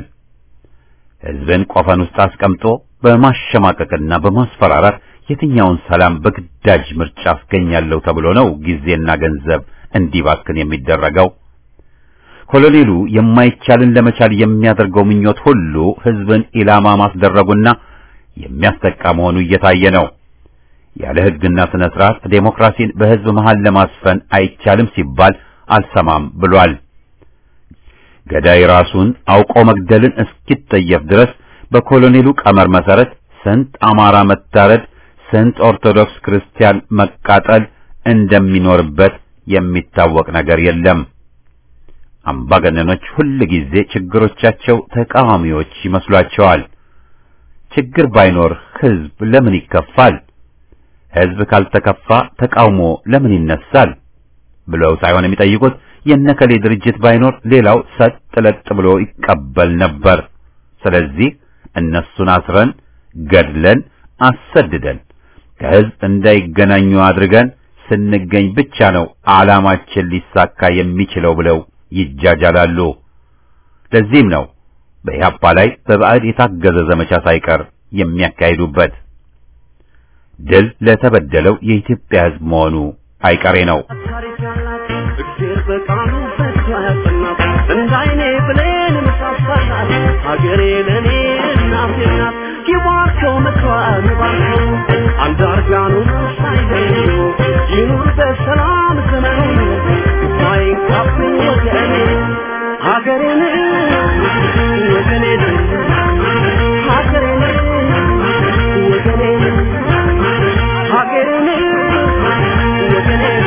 ሕዝብን ቆፈን ውስጥ አስቀምጦ በማሸማቀቅና በማስፈራራት የትኛውን ሰላም በግዳጅ ምርጫ አስገኛለሁ ተብሎ ነው ጊዜና ገንዘብ እንዲባክን የሚደረገው? ኮሎኔሉ የማይቻልን ለመቻል የሚያደርገው ምኞት ሁሉ ሕዝብን ኢላማ ማስደረጉና የሚያስጠቃ መሆኑ እየታየ ነው። ያለ ሕግና ስነ ስርዓት ዴሞክራሲን በሕዝብ መሃል ለማስፈን አይቻልም ሲባል አልሰማም ብሏል። ገዳይ ራሱን አውቆ መግደልን እስኪጠየፍ ድረስ በኮሎኔሉ ቀመር መሰረት ስንት አማራ መታረድ፣ ስንት ኦርቶዶክስ ክርስቲያን መቃጠል እንደሚኖርበት የሚታወቅ ነገር የለም። አምባገነኖች ሁል ጊዜ ችግሮቻቸው ተቃዋሚዎች ይመስሏቸዋል። ችግር ባይኖር ሕዝብ ለምን ይከፋል? ሕዝብ ካልተከፋ ተቃውሞ ለምን ይነሳል? ብለው ሳይሆን የሚጠይቁት የነከሌ ድርጅት ባይኖር ሌላው ሰጥ ለጥ ብሎ ይቀበል ነበር። ስለዚህ እነሱን አስረን ገድለን አሰድደን ከህዝብ እንዳይገናኙ አድርገን ስንገኝ ብቻ ነው ዓላማችን ሊሳካ የሚችለው ብለው ይጃጃላሉ። ለዚህም ነው በኢህአፓ ላይ በባዕድ የታገዘ ዘመቻ ሳይቀር የሚያካሂዱበት። ድል ለተበደለው የኢትዮጵያ ህዝብ መሆኑ አይቀሬ ነው። ታሪክ ያላት እግዜር በቃሉ ፈቶ ያጸናት እንደ አይኔ ብሌን ምሳሳላት ሀገሬ ለእኔ እናቴ ናት ይባርከው ምክሯን ይባርከው አንዳርጋኑ ሳይለዩ ይኑር በሰላም ዘመኑ ሳይንካብኝ ወገኔ ሀገሬን ወገኔን ሀገሬን ወገኔን ሀገሬን ወገኔን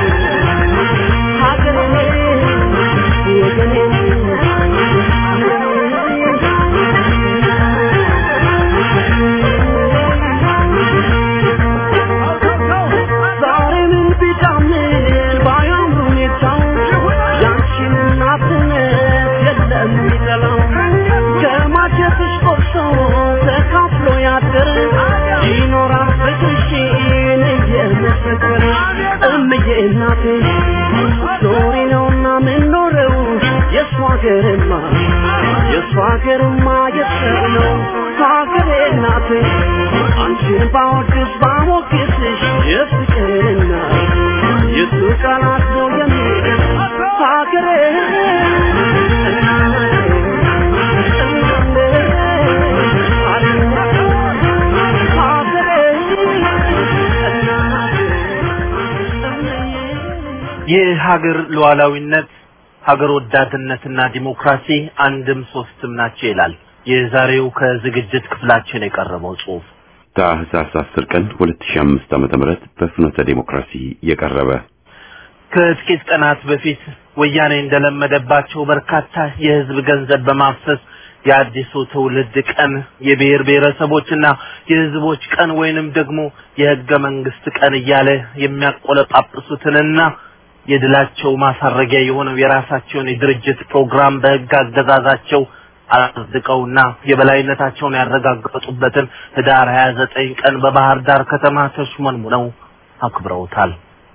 ይኖራል ፍቅርሽን እየመሰከረ እምዬ እናቴ ኖሪ ነውና ምንኖረው የእሷ ሀገርማ የእሷ ሀገርማ የሰው ነው ሀገሬ እናቴ አንቺን ባወድስ ባሞግስሽ የፍቅርና የሱ ቃላት ነው የሚል ሀገሬ የሀገር ሉዓላዊነት ሀገር ወዳድነትና ዲሞክራሲ አንድም ሶስትም ናቸው ይላል የዛሬው ከዝግጅት ክፍላችን የቀረበው ጽሑፍ። ታህሳስ 10 ቀን 2005 ዓመተ ምህረት በፍኖተ ዲሞክራሲ የቀረበ ከጥቂት ቀናት በፊት ወያኔ እንደለመደባቸው በርካታ የህዝብ ገንዘብ በማፍሰስ የአዲሱ ትውልድ ቀን የብሔር ብሔረሰቦችና የህዝቦች ቀን ወይንም ደግሞ የህገ መንግስት ቀን እያለ የሚያቆለጳጵሱትንና የድላቸው ማሳረጊያ የሆነው የራሳቸውን የድርጅት ፕሮግራም በህግ አገዛዛቸው አጽድቀውና የበላይነታቸውን ያረጋገጡበትን ህዳር 29 ቀን በባህር ዳር ከተማ ተሽሞንሙነው አክብረውታል።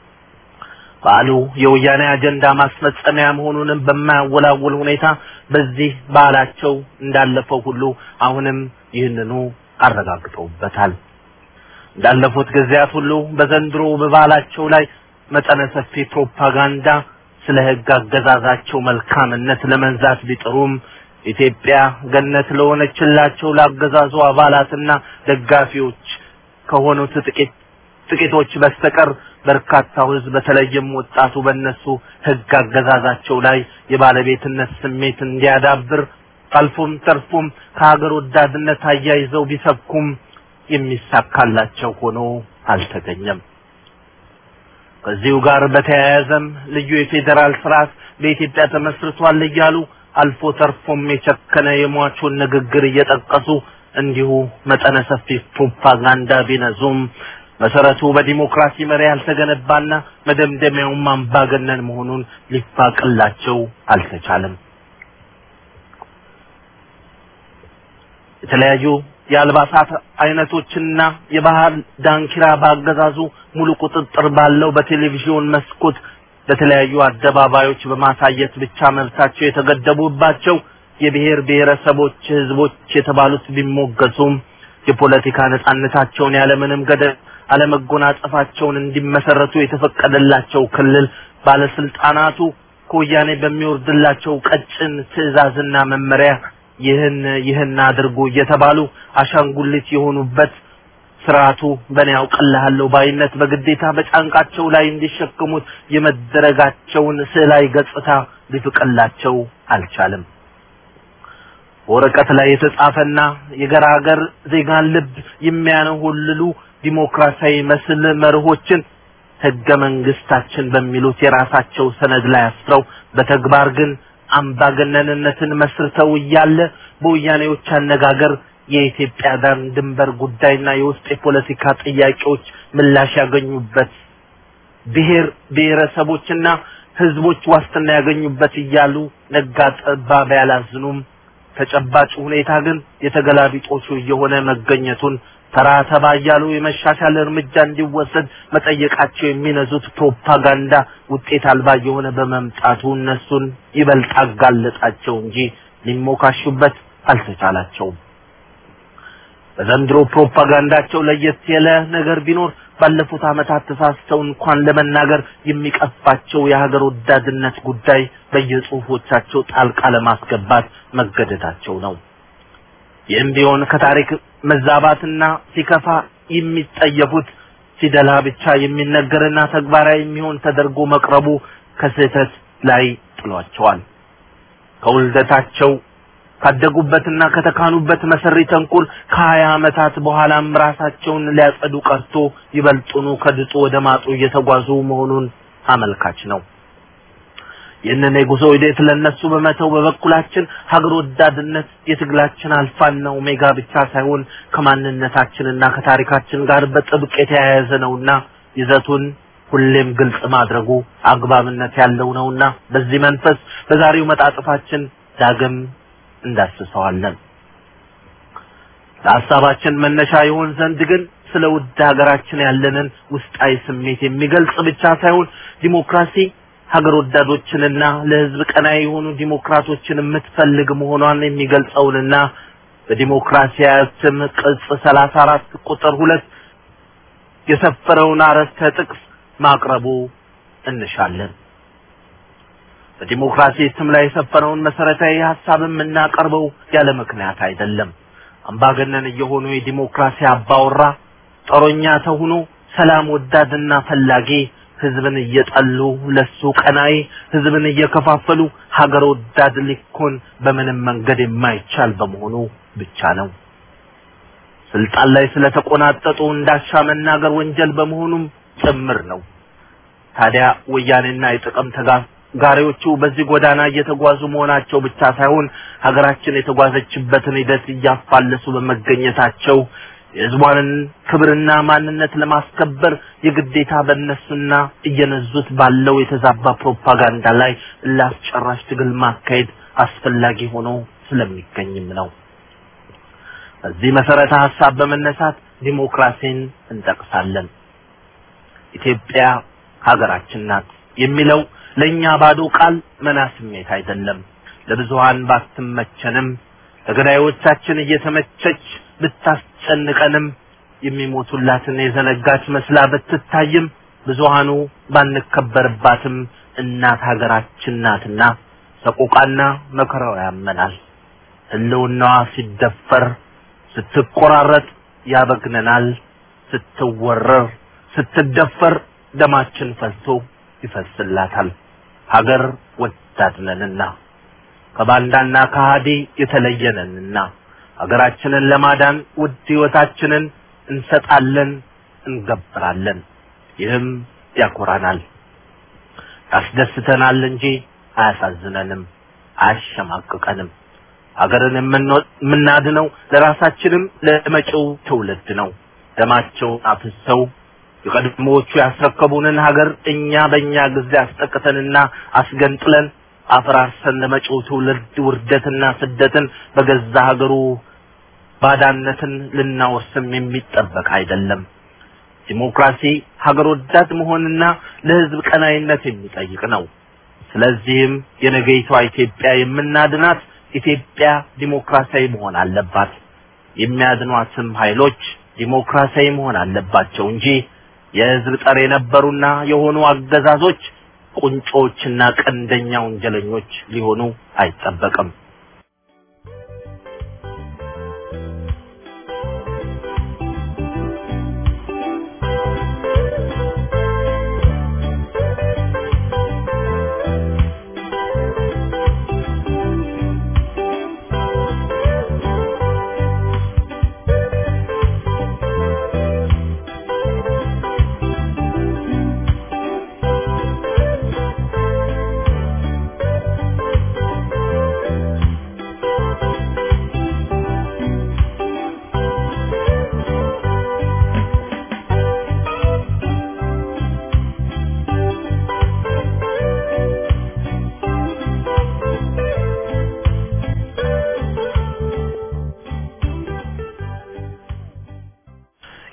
በዓሉ የወያኔ አጀንዳ ማስፈጸሚያ መሆኑንም በማያወላውል ሁኔታ በዚህ በዓላቸው እንዳለፈው ሁሉ አሁንም ይህንኑ አረጋግጠውበታል። እንዳለፉት ጊዜያት ሁሉ በዘንድሮ በበዓላቸው ላይ መጠነ ሰፊ ፕሮፓጋንዳ ስለ ህግ አገዛዛቸው መልካምነት ለመንዛት ቢጥሩም ኢትዮጵያ ገነት ለሆነችላቸው ለአገዛዙ አባላትና ደጋፊዎች ከሆኑት ጥቂት ጥቂቶች በስተቀር በርካታው ህዝብ በተለይም ወጣቱ በእነሱ ህግ አገዛዛቸው ላይ የባለቤትነት ስሜት እንዲያዳብር አልፎም ተርፎም ከሀገር ወዳድነት አያይዘው ቢሰብኩም የሚሳካላቸው ሆኖ አልተገኘም። ከዚሁ ጋር በተያያዘም ልዩ የፌዴራል ስርዓት በኢትዮጵያ ተመስርቷል እያሉ አልፎ ተርፎም የቸከነ የሟቹን ንግግር እየጠቀሱ እንዲሁ መጠነ ሰፊ ፕሮፓጋንዳ ቢነዙም መሰረቱ በዲሞክራሲ መሪ ያልተገነባና መደምደሚያውም አምባገነን መሆኑን ሊፋቅላቸው አልተቻለም። የተለያዩ የአልባሳት አይነቶችና የባህል ዳንኪራ ባገዛዙ ሙሉ ቁጥጥር ባለው በቴሌቪዥን መስኮት በተለያዩ አደባባዮች በማሳየት ብቻ መብታቸው የተገደቡባቸው የብሔር ብሔረሰቦች ህዝቦች የተባሉት ቢሞገሱም የፖለቲካ ነጻነታቸውን ያለምንም ገደብ አለመጎናጸፋቸውን እንዲመሰረቱ የተፈቀደላቸው ክልል ባለስልጣናቱ ከወያኔ በሚወርድላቸው ቀጭን ትዕዛዝና መመሪያ ይህን ይህን አድርጉ እየተባሉ አሻንጉሊት የሆኑበት ስርዓቱ በእኔ ያውቅልሃለሁ ባይነት በግዴታ በጫንቃቸው ላይ እንዲሸከሙት የመደረጋቸውን ስዕላዊ ገጽታ ሊፍቅላቸው አልቻለም። በወረቀት ላይ የተጻፈና የገራገር ዜጋን ልብ የሚያነሆልሉ ዲሞክራሲያዊ መስል መርሆችን ህገ መንግስታችን በሚሉት የራሳቸው ሰነድ ላይ አስረው በተግባር ግን አምባገነንነትን መስርተው እያለ በወያኔዎች አነጋገር የኢትዮጵያ ዳር ድንበር ጉዳይና የውስጥ የፖለቲካ ጥያቄዎች ምላሽ ያገኙበት ብሔር ብሔረሰቦችና ህዝቦች ዋስትና ያገኙበት እያሉ ነጋ ጠባ ቢያላዝኑም ተጨባጭ ሁኔታ ግን የተገላቢጦሹ እየሆነ መገኘቱን ተራ ተባ እያሉ የመሻሻል እርምጃ እንዲወሰድ መጠየቃቸው የሚነዙት ፕሮፓጋንዳ ውጤት አልባ እየሆነ በመምጣቱ እነሱን ይበልጥ አጋለጣቸው እንጂ ሊሞካሹበት አልተቻላቸውም። በዘንድሮ ፕሮፓጋንዳቸው ለየት ያለ ነገር ቢኖር ባለፉት ዓመታት ተሳስተው እንኳን ለመናገር የሚቀፋቸው የሀገር ወዳድነት ጉዳይ በየጽሁፎቻቸው ጣልቃ ለማስገባት መገደዳቸው ነው። ይህም ቢሆን ከታሪክ መዛባትና ሲከፋ የሚጠየፉት ሲደላ ብቻ የሚነገርና ተግባራዊ የሚሆን ተደርጎ መቅረቡ ከስህተት ላይ ጥሏቸዋል። ከውልደታቸው ካደጉበትና ከተካኑበት መሰሪ ተንኮል ከሀያ ዓመታት በኋላም ራሳቸውን ሊያጸዱ ቀርቶ ይበልጡኑ ከድጡ ወደ ማጡ እየተጓዙ መሆኑን አመልካች ነው። ይህንን የጉዞ ሂደት ለነሱ በመተው በበኩላችን ሀገር ወዳድነት የትግላችን አልፋና ኦሜጋ ብቻ ሳይሆን ከማንነታችንና ከታሪካችን ጋር በጥብቅ የተያያዘ ነውና ይዘቱን ሁሌም ግልጽ ማድረጉ አግባብነት ያለው ነውና በዚህ መንፈስ በዛሬው መጣጥፋችን ዳግም እንዳስሰዋለን። ለሀሳባችን መነሻ ይሆን ዘንድ ግን ስለ ውድ ሀገራችን ያለንን ውስጣዊ ስሜት የሚገልጽ ብቻ ሳይሆን ዲሞክራሲ ሀገር ወዳዶችንና ለሕዝብ ቀናይ የሆኑ ዲሞክራቶችን የምትፈልግ መሆኗን የሚገልጸውንና በዲሞክራሲያዊ ስም ቅጽ ሰላሳ አራት ቁጥር ሁለት የሰፈረውን አረፍተ ጥቅስ ማቅረቡ እንሻለን። በዲሞክራሲ ስም ላይ የሰፈረውን መሰረታዊ ሀሳብ የምናቀርበው ያለ ምክንያት አይደለም። አምባገነን እየሆኑ የዲሞክራሲ አባወራ ጦረኛ ተሁኖ ሰላም ወዳድና ፈላጊ ህዝብን እየጠሉ ለሱ ቀናይ ህዝብን እየከፋፈሉ ሀገር ወዳድ ሊኮን በምንም መንገድ የማይቻል በመሆኑ ብቻ ነው። ስልጣን ላይ ስለተቆናጠጡ እንዳሻ መናገር ወንጀል በመሆኑም ጭምር ነው። ታዲያ ወያኔና የጥቅም ተጋሪዎቹ በዚህ ጎዳና እየተጓዙ መሆናቸው ብቻ ሳይሆን ሀገራችን የተጓዘችበትን ሂደት እያፋለሱ በመገኘታቸው የህዝቧንን ክብርና ማንነት ለማስከበር የግዴታ በእነሱና እየነዙት ባለው የተዛባ ፕሮፓጋንዳ ላይ ላስጨራሽ ትግል ማካሄድ አስፈላጊ ሆኖ ስለሚገኝም ነው። በዚህ መሰረተ ሀሳብ በመነሳት ዲሞክራሲን እንጠቅሳለን። ኢትዮጵያ ሀገራችን ናት የሚለው ለእኛ ባዶ ቃል መና ስሜት አይደለም። ለብዙሃን ባትመቸንም ለገዳዮቻችን እየተመቸች ብታስጨንቀንም የሚሞቱላትን የዘነጋች መስላ ብትታይም ብዙሃኑ ባንከበርባትም እናት ሀገራችን ናትና ሰቆቃና መከራው ያመናል። ህልውናዋ ሲደፈር ስትቆራረጥ ያበግነናል። ስትወረር ስትደፈር ደማችን ፈልቶ ይፈስላታል። ሀገር ወዳድነንና ከባንዳና ከሃዲ የተለየነንና ሀገራችንን ለማዳን ውድ ህይወታችንን እንሰጣለን፣ እንገብራለን። ይህም ያኮራናል፣ ያስደስተናል እንጂ አያሳዝነንም፣ አያሸማቅቀንም። ሀገርን የምናድነው ለራሳችንም ለመጪው ትውልድ ነው። ደማቸውን አፍሰው የቀድሞዎቹ ያስረከቡንን ሀገር እኛ በእኛ ጊዜ አስጠቅተንና አስገንጥለን አፈራርሰን ለመጪው ትውልድ ውርደትና ስደትን በገዛ ሀገሩ ባዳነትን ልናወርስም የሚጠበቅ አይደለም። ዲሞክራሲ ሀገር ወዳድ መሆንና ለህዝብ ቀናይነት የሚጠይቅ ነው። ስለዚህም የነገይቷ ኢትዮጵያ የምናድናት ኢትዮጵያ ዲሞክራሲያዊ መሆን አለባት። የሚያድኗትም ኃይሎች ዲሞክራሲያዊ መሆን አለባቸው እንጂ የህዝብ ጠር የነበሩና የሆኑ አገዛዞች ቁንጮችና ቀንደኛ ወንጀለኞች ሊሆኑ አይጠበቅም።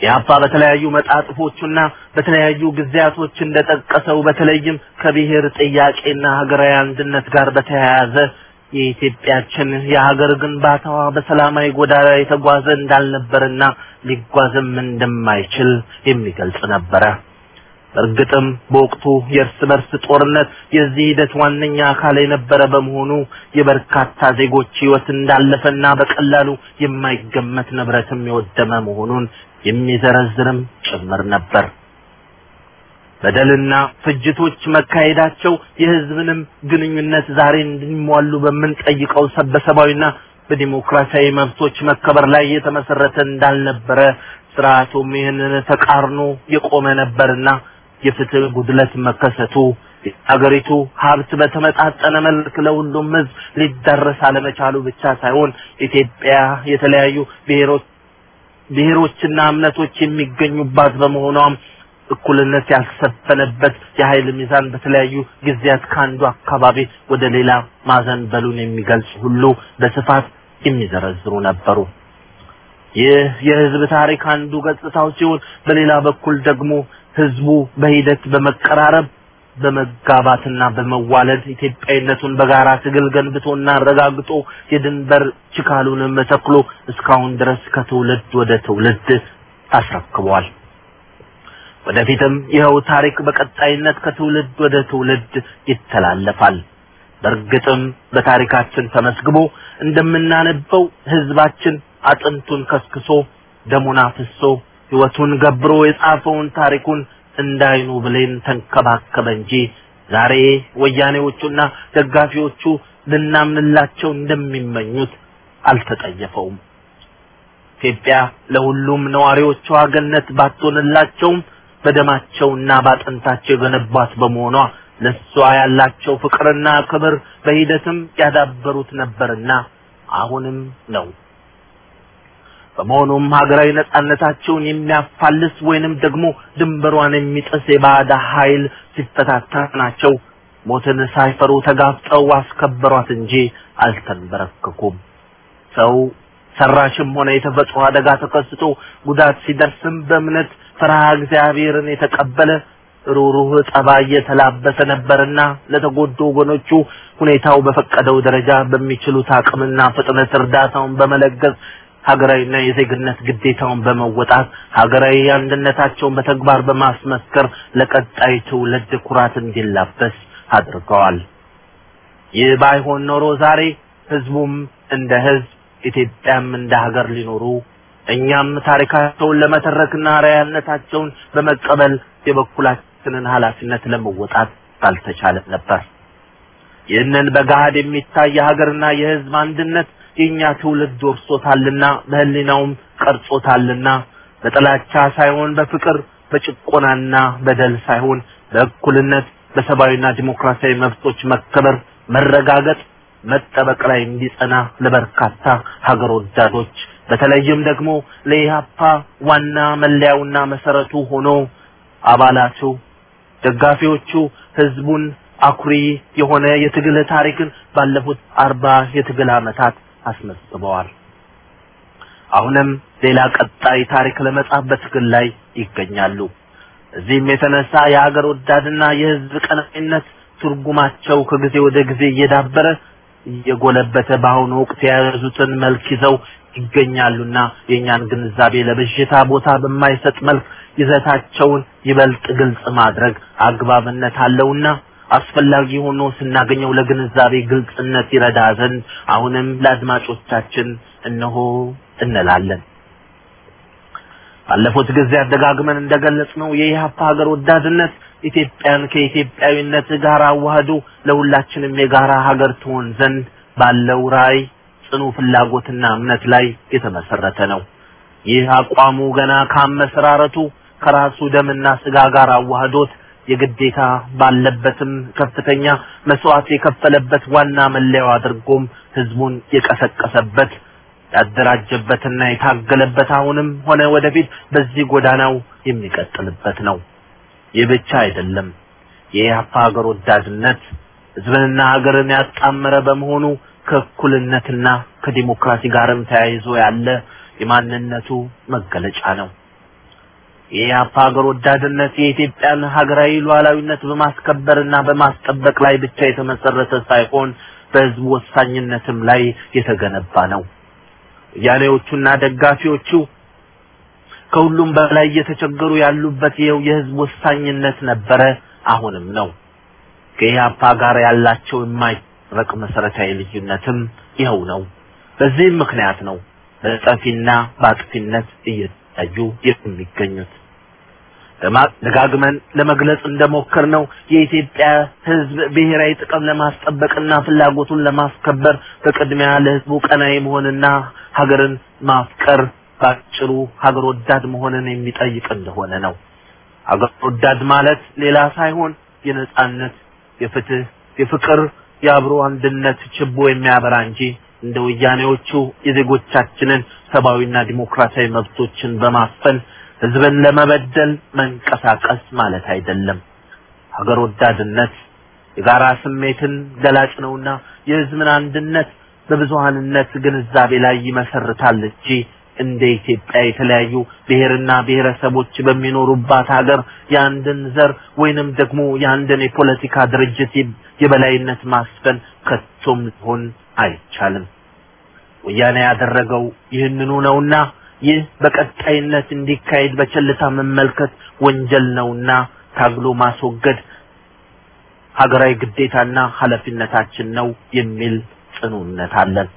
ኢህአፓ በተለያዩ መጣጥፎቹና በተለያዩ ጊዜያቶች እንደጠቀሰው በተለይም ከብሔር ጥያቄና ሀገራዊ አንድነት ጋር በተያያዘ የኢትዮጵያችን የሀገር ግንባታዋ በሰላማዊ ጎዳና የተጓዘ እንዳልነበርና ሊጓዝም እንደማይችል የሚገልጽ ነበረ። እርግጥም በወቅቱ የእርስ በርስ ጦርነት የዚህ ሂደት ዋነኛ አካል የነበረ በመሆኑ የበርካታ ዜጎች ሕይወት እንዳለፈና በቀላሉ የማይገመት ንብረትም የወደመ መሆኑን የሚዘረዝርም ጭምር ነበር። በደልና ፍጅቶች መካሄዳቸው የሕዝብንም ግንኙነት ዛሬ እንዲሟሉ በምንጠይቀው በሰብአዊና በዲሞክራሲያዊ መብቶች መከበር ላይ የተመሰረተ እንዳልነበረ ስርዓቱም ይህንን ተቃርኖ የቆመ ነበርና የፍትህ ጉድለት መከሰቱ አገሪቱ ሀብት በተመጣጠነ መልክ ለሁሉም ህዝብ ሊዳረስ አለመቻሉ ብቻ ሳይሆን ኢትዮጵያ የተለያዩ ብሔሮች ብሔሮችና እምነቶች የሚገኙባት በመሆኗም እኩልነት ያልሰፈነበት የኃይል ሚዛን በተለያዩ ጊዜያት ከአንዱ አካባቢ ወደ ሌላ ማዘንበሉን የሚገልጽ ሁሉ በስፋት የሚዘረዝሩ ነበሩ። ይህ የህዝብ ታሪክ አንዱ ገጽታው ሲሆን በሌላ በኩል ደግሞ ህዝቡ በሂደት በመቀራረብ በመጋባትና በመዋለድ ኢትዮጵያዊነቱን በጋራ ትግል ገንብቶና አረጋግጦ የድንበር ችካሉንም ተክሎ እስካሁን ድረስ ከትውልድ ወደ ትውልድ አስረክቧል። ወደፊትም ይኸው ታሪክ በቀጣይነት ከትውልድ ወደ ትውልድ ይተላለፋል። በእርግጥም በታሪካችን ተመስግቦ እንደምናነበው ህዝባችን አጥንቱን ከስክሶ ደሙን አፍሶ ህይወቱን ገብሮ የጻፈውን ታሪኩን እንዳይኑ ብሌን ተንከባከበ እንጂ ዛሬ ወያኔዎቹና ደጋፊዎቹ ልናምንላቸው እንደሚመኙት አልተጠየፈውም። ኢትዮጵያ ለሁሉም ነዋሪዎቿ ገነት ባትሆንላቸውም በደማቸውና ባጥንታቸው የገነቧት በመሆኗ ለሷ ያላቸው ፍቅርና ክብር በሂደትም ያዳበሩት ነበርና አሁንም ነው። በመሆኑም ሀገራዊ ነጻነታቸውን የሚያፋልስ ወይንም ደግሞ ድንበሯን የሚጥስ የባዕዳ ኃይል ሲፈታተናቸው ሞትን ሳይፈሩ ተጋፍጠው አስከበሯት እንጂ አልተንበረከኩም። ሰው ሰራሽም ሆነ የተፈጥሮ አደጋ ተከስቶ ጉዳት ሲደርስም በእምነት ፍርሃ እግዚአብሔርን የተቀበለ ሩሩህ ጠባይ የተላበሰ ነበርና ለተጎዱ ወገኖቹ ሁኔታው በፈቀደው ደረጃ በሚችሉት አቅምና ፍጥነት እርዳታውን በመለገስ ሀገራዊና የዜግነት ግዴታውን በመወጣት ሀገራዊ አንድነታቸውን በተግባር በማስመስከር ለቀጣይ ትውልድ ኩራት እንዲላበስ አድርገዋል። ይህ ባይሆን ኖሮ ዛሬ ህዝቡም እንደ ህዝብ ኢትዮጵያም እንደ ሀገር ሊኖሩ እኛም ታሪካቸውን ለመተረክና አርአያነታቸውን በመቀበል የበኩላችንን ኃላፊነት ለመወጣት ባልተቻለ ነበር። ይህንን በገሃድ የሚታይ የሀገርና የህዝብ አንድነት የኛ ትውልድ ወርሶታልና በህሊናውም ቀርጾታልና በጥላቻ ሳይሆን በፍቅር በጭቆናና በደል ሳይሆን በእኩልነት በሰብአዊና ዲሞክራሲያዊ መብቶች መከበር መረጋገጥ መጠበቅ ላይ እንዲጸና ለበርካታ ሀገር ወዳዶች በተለይም ደግሞ ለኢህአፓ ዋና መለያውና መሰረቱ ሆኖ አባላቱ፣ ደጋፊዎቹ ህዝቡን አኩሪ የሆነ የትግል ታሪክን ባለፉት አርባ የትግል ዓመታት አስመዝግበዋል። አሁንም ሌላ ቀጣይ ታሪክ ለመጻፍ በትግል ላይ ይገኛሉ። እዚህም የተነሳ የሀገር ወዳድና የህዝብ ቀናኢነት ትርጉማቸው ከጊዜ ወደ ጊዜ እየዳበረ እየጎለበተ በአሁኑ ወቅት የያዙትን መልክ ይዘው ይገኛሉና የእኛን ግንዛቤ ለብዥታ ቦታ በማይሰጥ መልክ ይዘታቸውን ይበልጥ ግልጽ ማድረግ አግባብነት አለውና አስፈላጊ ሆኖ ስናገኘው ለግንዛቤ ግልጽነት ይረዳ ዘንድ አሁንም ለአድማጮቻችን እነሆ እንላለን። ባለፉት ጊዜያት ደጋግመን እንደገለጽነው የኢህአፓ ሀገር ወዳድነት ኢትዮጵያን ከኢትዮጵያዊነት ጋር አዋህዶ ለሁላችንም የጋራ ሀገር ትሆን ዘንድ ባለው ራዕይ ጽኑ ፍላጎትና እምነት ላይ የተመሰረተ ነው። ይህ አቋሙ ገና ካመሰራረቱ ከራሱ ደምና ስጋ ጋር አዋህዶት የግዴታ ባለበትም ከፍተኛ መስዋዕት የከፈለበት ዋና መለያው አድርጎም ህዝቡን የቀሰቀሰበት ያደራጀበትና የታገለበት አሁንም ሆነ ወደፊት በዚህ ጎዳናው የሚቀጥልበት ነው። ይህ ብቻ አይደለም። የኢህአፓ ሀገር ወዳድነት ህዝብንና ሀገርን ያጣመረ በመሆኑ ከእኩልነትና ከዲሞክራሲ ጋርም ተያይዞ ያለ የማንነቱ መገለጫ ነው። የኢህአፓ ሀገር ወዳድነት የኢትዮጵያን ሀገራዊ ሉዓላዊነት በማስከበርና በማስጠበቅ ላይ ብቻ የተመሰረተ ሳይሆን በህዝቡ ወሳኝነትም ላይ የተገነባ ነው። ወያኔዎቹና ደጋፊዎቹ ከሁሉም በላይ እየተቸገሩ ያሉበት ይኸው የህዝብ ወሳኝነት ነበረ፣ አሁንም ነው። ከኢህአፓ ጋር ያላቸው የማይረቅ መሰረታዊ ልዩነትም ይኸው ነው። በዚህም ምክንያት ነው በጠፊና በአጥፊነት እየታዩ የሚገኙት። ደጋግመን ለመግለጽ እንደሞከር ነው የኢትዮጵያ ህዝብ ብሔራዊ ጥቅም ለማስጠበቅና ፍላጎቱን ለማስከበር በቅድሚያ ለህዝቡ ቀናይ መሆንና ሀገርን ማፍቀር ባጭሩ ሀገር ወዳድ መሆንን የሚጠይቅ እንደሆነ ነው። ሀገር ወዳድ ማለት ሌላ ሳይሆን የነጻነት፣ የፍትህ፣ የፍቅር፣ የአብሮ አንድነት ችቦ የሚያበራ እንጂ እንደ ወያኔዎቹ የዜጎቻችንን ሰብአዊና ዲሞክራሲያዊ መብቶችን በማፈን ህዝብን ለመበደል መንቀሳቀስ ማለት አይደለም። ሀገር ወዳድነት የጋራ ስሜትን ገላጭ ነውና የህዝብን አንድነት በብዙሃንነት ግንዛቤ ላይ ይመሰርታል እንጂ እንደ ኢትዮጵያ የተለያዩ ብሔርና ብሔረሰቦች በሚኖሩባት ሀገር የአንድን ዘር ወይንም ደግሞ የአንድን የፖለቲካ ድርጅት የበላይነት ማስፈን ከቶም ሊሆን አይቻልም። ወያኔ ያደረገው ይህንኑ ነውና ይህ በቀጣይነት እንዲካሄድ በቸልታ መመልከት ወንጀል ነውና ታግሎ ማስወገድ ሀገራዊ ግዴታና ኃላፊነታችን ነው የሚል ጽኑ እምነት አለን።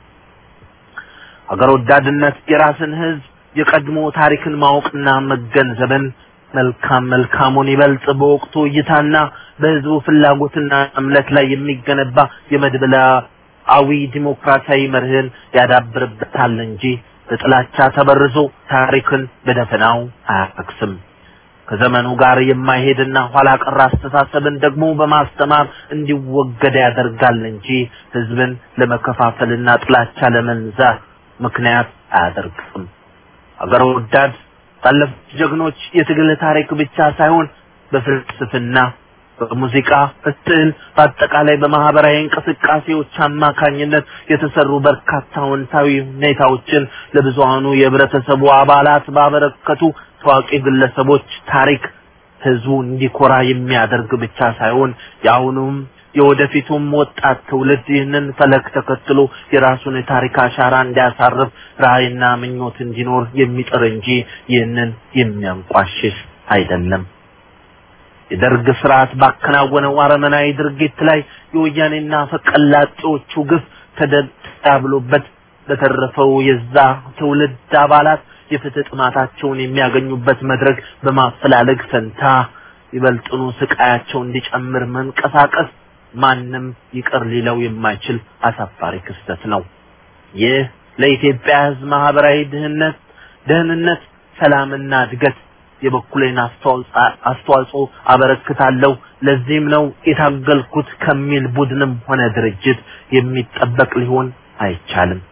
ሀገር ወዳድነት የራስን ህዝብ የቀድሞ ታሪክን ማወቅና መገንዘብን መልካም መልካሙን ይበልጥ በወቅቱ እይታና በህዝቡ ፍላጎትና እምነት ላይ የሚገነባ የመድበላዊ ዲሞክራሲያዊ መርህን ያዳብርበታል እንጂ በጥላቻ ተበርዞ ታሪክን በደፈናው አያረክስም። ከዘመኑ ጋር የማይሄድና ኋላ ቀር አስተሳሰብን ደግሞ በማስተማር እንዲወገድ ያደርጋል እንጂ ህዝብን ለመከፋፈልና ጥላቻ ለመንዛት ምክንያት አያደርግም። አገር ወዳድ ባለፉት ጀግኖች የትግል ታሪክ ብቻ ሳይሆን በፍልስፍና፣ በሙዚቃ፣ በስዕል፣ በአጠቃላይ በማህበራዊ እንቅስቃሴዎች አማካኝነት የተሰሩ በርካታ አዎንታዊ ሁኔታዎችን ለብዙሃኑ የህብረተሰቡ አባላት ባበረከቱ ታዋቂ ግለሰቦች ታሪክ ህዝቡ እንዲኮራ የሚያደርግ ብቻ ሳይሆን የአሁኑም የወደፊቱም ወጣት ትውልድ ይህንን ፈለግ ተከትሎ የራሱን የታሪክ አሻራ እንዲያሳርፍ ራዕይና ምኞት እንዲኖር የሚጥር እንጂ ይህንን የሚያንቋሽሽ አይደለም። የደርግ ስርዓት ባከናወነው አረመናዊ ድርጊት ላይ የወያኔና ፈቀላጤዎቹ ግፍ ተዳብሎበት በተረፈው የዛ ትውልድ አባላት የፍትህ ጥማታቸውን የሚያገኙበት መድረክ በማፈላለግ ፈንታ ይበልጥኑ ስቃያቸው እንዲጨምር መንቀሳቀስ ማንም ይቅር ሊለው የማይችል አሳፋሪ ክስተት ነው። ይህ ለኢትዮጵያ ሕዝብ ማህበራዊ ድህነት፣ ደህንነት፣ ሰላምና እድገት የበኩሌን አስተዋጽኦ አበረክታለሁ። ለዚህም ነው የታገልኩት ከሚል ቡድንም ሆነ ድርጅት የሚጠበቅ ሊሆን አይቻልም።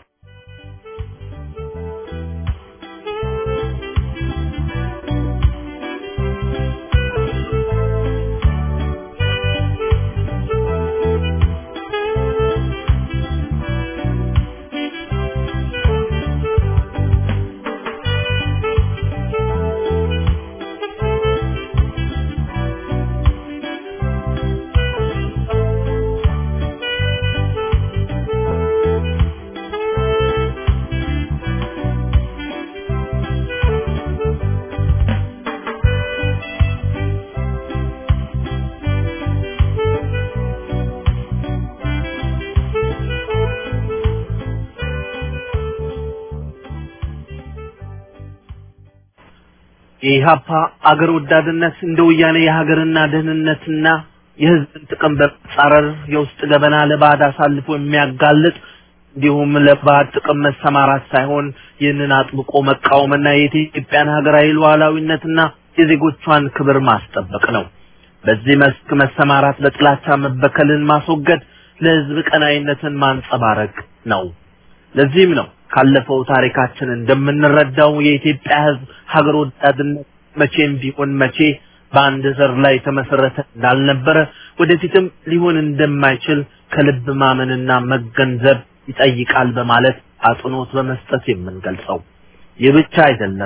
የኢህአፓ አገር ወዳድነት እንደ ወያኔ የሀገርና ደህንነትና የህዝብን ጥቅም በመጻረር የውስጥ ገበና ለባዕድ አሳልፎ የሚያጋልጥ እንዲሁም ለባዕድ ጥቅም መሰማራት ሳይሆን ይህንን አጥብቆ መቃወምና የኢትዮጵያን ሀገራዊ ሉዓላዊነትና የዜጎቿን ክብር ማስጠበቅ ነው። በዚህ መስክ መሰማራት በጥላቻ መበከልን ማስወገድ፣ ለህዝብ ቀናይነትን ማንጸባረቅ ነው። ለዚህም ነው ካለፈው ታሪካችን እንደምንረዳው የኢትዮጵያ ህዝብ ሀገር ወዳድነት መቼም ቢሆን መቼ በአንድ ዘር ላይ የተመሰረተ እንዳልነበረ ወደፊትም ሊሆን እንደማይችል ከልብ ማመንና መገንዘብ ይጠይቃል በማለት አጽንኦት በመስጠት የምንገልጸው። ይህ ብቻ አይደለም።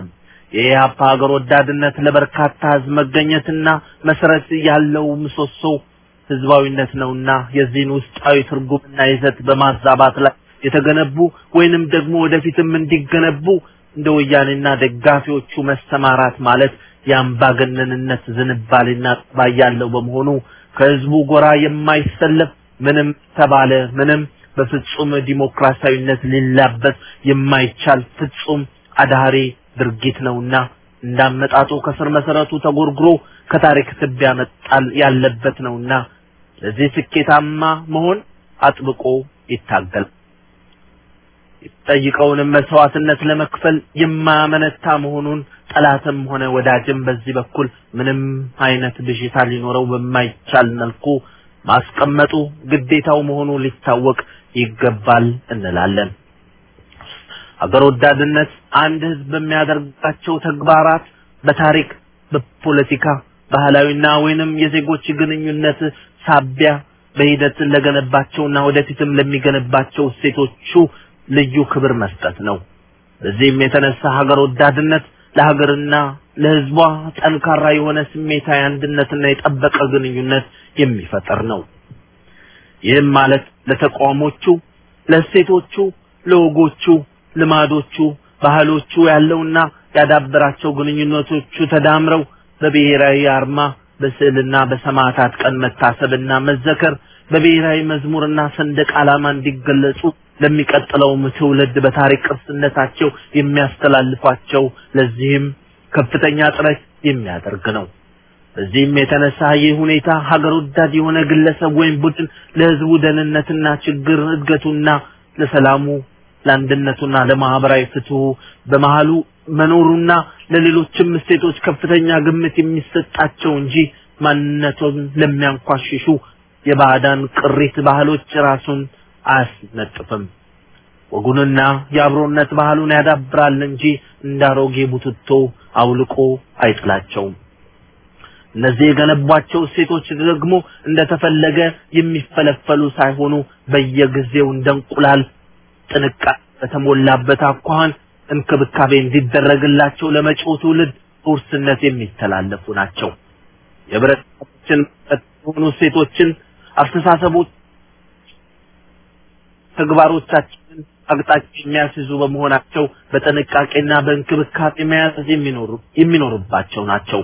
የኢህአፓ ሀገር ወዳድነት ለበርካታ ህዝብ መገኘትና መሰረት ያለው ምሰሶ ህዝባዊነት ነውና የዚህን ውስጣዊ ትርጉምና ይዘት በማዛባት ላይ የተገነቡ ወይንም ደግሞ ወደፊትም እንዲገነቡ እንደ ወያኔና ደጋፊዎቹ መሰማራት ማለት የአምባገነንነት ዝንባሌና ጠባይ ያለው በመሆኑ ከህዝቡ ጎራ የማይሰለፍ ምንም ተባለ ምንም በፍጹም ዲሞክራሲያዊነት ሊላበስ የማይቻል ፍጹም አዳሪ ድርጊት ነውና እንዳመጣጡ ከስር መሰረቱ ተጎርግሮ ከታሪክ ትቢያ መጣል ያለበት ነውና ለዚህ ስኬታማ መሆን አጥብቆ ይታገል። ጠይቀውንም መስዋዕትነት ለመክፈል የማያመነታ መሆኑን ጠላትም ሆነ ወዳጅም በዚህ በኩል ምንም አይነት ብዥታ ሊኖረው በማይቻል መልኩ ማስቀመጡ ግዴታው መሆኑ ሊታወቅ ይገባል እንላለን። አገር ወዳድነት አንድ ህዝብ በሚያደርጋቸው ተግባራት በታሪክ፣ በፖለቲካ፣ ባህላዊና ወይንም የዜጎች ግንኙነት ሳቢያ በሂደት ለገነባቸውና ወደፊትም ለሚገነባቸው እሴቶቹ ልዩ ክብር መስጠት ነው። በዚህም የተነሳ ሀገር ወዳድነት ለሀገርና ለህዝቧ ጠንካራ የሆነ ስሜታዊ አንድነትና የጠበቀ ግንኙነት የሚፈጠር ነው። ይህም ማለት ለተቋሞቹ፣ ለእሴቶቹ፣ ለወጎቹ፣ ልማዶቹ፣ ባህሎቹ ያለውና ያዳበራቸው ግንኙነቶቹ ተዳምረው በብሔራዊ አርማ በስዕልና በሰማዕታት ቀን መታሰብና መዘከር በብሔራዊ መዝሙርና ሰንደቅ ዓላማ እንዲገለጹ ለሚቀጥለውም ትውልድ በታሪክ ቅርስነታቸው የሚያስተላልፏቸው ለዚህም ከፍተኛ ጥረት የሚያደርግ ነው። በዚህም የተነሳ ይህ ሁኔታ ሀገር ወዳድ የሆነ ግለሰብ ወይም ቡድን ለህዝቡ ደህንነትና ችግር እድገቱና ለሰላሙ ለአንድነቱና ለማህበራዊ ፍትሁ በመሃሉ መኖሩና ለሌሎችም እሴቶች ከፍተኛ ግምት የሚሰጣቸው እንጂ ማንነቱን ለሚያንኳሽሹ የባዕዳን ቅሪት ባህሎች ራሱን አያስነጥፍም። ወጉንና የአብሮነት ባህሉን ያዳብራል እንጂ እንዳሮጌ ቡትቶ አውልቆ አይጥላቸውም። እነዚህ የገነቧቸው እሴቶች ደግሞ እንደተፈለገ የሚፈለፈሉ ሳይሆኑ በየጊዜው እንደ እንቁላል ጥንቃቄ በተሞላበት አኳኋን እንክብካቤ እንዲደረግላቸው ለመጪው ትውልድ ውርስነት የሚተላለፉ ናቸው። የህብረተሰባችን የሆኑ እሴቶችን፣ አስተሳሰቦች፣ ተግባሮቻችንን አቅጣጫ የሚያስይዙ በመሆናቸው በጥንቃቄና በእንክብካቤ መያዝ የሚኖሩ የሚኖርባቸው ናቸው።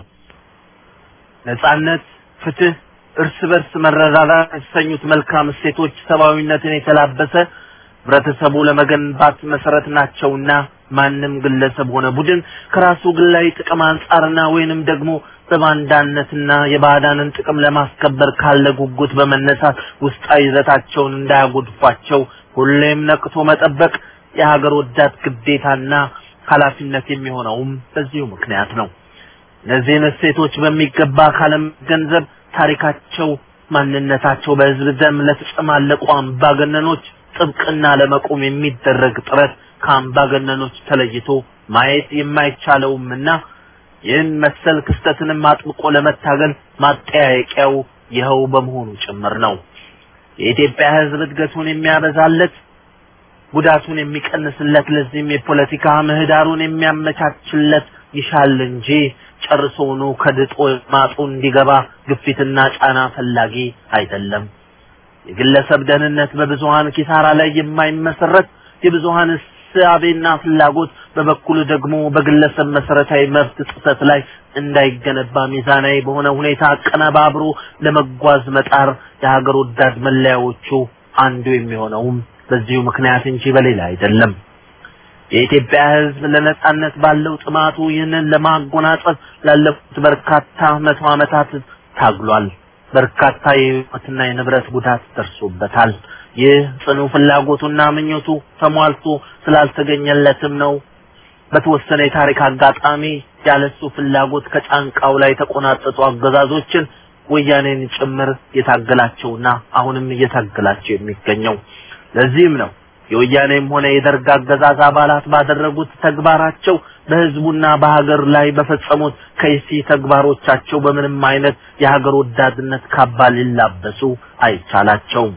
ነጻነት፣ ፍትህ፣ እርስ በርስ መረዳዳት የተሰኙት መልካም እሴቶች ሰብአዊነትን የተላበሰ ህብረተሰቡ ለመገንባት መሰረት ናቸውና ማንም ግለሰብ ሆነ ቡድን ከራሱ ግላዊ ጥቅም አንጻርና ወይንም ደግሞ በባንዳነትና የባዕዳንን ጥቅም ለማስከበር ካለ ጉጉት በመነሳት ውስጣዊ ይዘታቸውን እንዳያጎድፏቸው ሁሌም ነቅቶ መጠበቅ የሀገር ወዳድ ግዴታና ኃላፊነት የሚሆነውም በዚሁ ምክንያት ነው። እነዚህን እሴቶች በሚገባ ካለመገንዘብ ታሪካቸው፣ ማንነታቸው በህዝብ ደም ለተጨማለቁ አምባገነኖች ጥብቅና ለመቆም የሚደረግ ጥረት ከአምባገነኖች ተለይቶ ማየት የማይቻለውምና ይህን መሰል ክስተትንም አጥብቆ ለመታገል ማጠያየቂያው ይኸው በመሆኑ ጭምር ነው። የኢትዮጵያ ህዝብ እድገቱን የሚያበዛለት ጉዳቱን የሚቀንስለት ለዚህም የፖለቲካ ምህዳሩን የሚያመቻችለት ይሻል እንጂ ጨርሶውኑ ከድጦ ማጡ እንዲገባ ግፊትና ጫና ፈላጊ አይደለም። የግለሰብ ደህንነት በብዙሃን ኪሳራ ላይ የማይመሰረት የብዙሃን እሳቤና ፍላጎት በበኩሉ ደግሞ በግለሰብ መሰረታዊ መብት ጥሰት ላይ እንዳይገነባ ሚዛናዊ በሆነ ሁኔታ አቀነባብሮ ለመጓዝ መጣር የሀገር ወዳድ መለያዎቹ አንዱ የሚሆነውም በዚሁ ምክንያት እንጂ በሌላ አይደለም። የኢትዮጵያ ሕዝብ ለነጻነት ባለው ጥማቱ ይህንን ለማጎናጸፍ ላለፉት በርካታ መቶ ዓመታት ታግሏል። በርካታ የህይወትና የንብረት ጉዳት ደርሶበታል። ይህ ጽኑ ፍላጎቱና ምኞቱ ተሟልቶ ስላልተገኘለትም ነው በተወሰነ የታሪክ አጋጣሚ ያለሱ ፍላጎት ከጫንቃው ላይ የተቆናጠጡ አገዛዞችን ወያኔን ጭምር የታገላቸውና አሁንም እየታገላቸው የሚገኘው። ለዚህም ነው የወያኔም ሆነ የደርግ አገዛዝ አባላት ባደረጉት ተግባራቸው በህዝቡና በሀገር ላይ በፈጸሙት ከይሲ ተግባሮቻቸው በምንም አይነት የሀገር ወዳድነት ካባ ሊላበሱ አይቻላቸውም።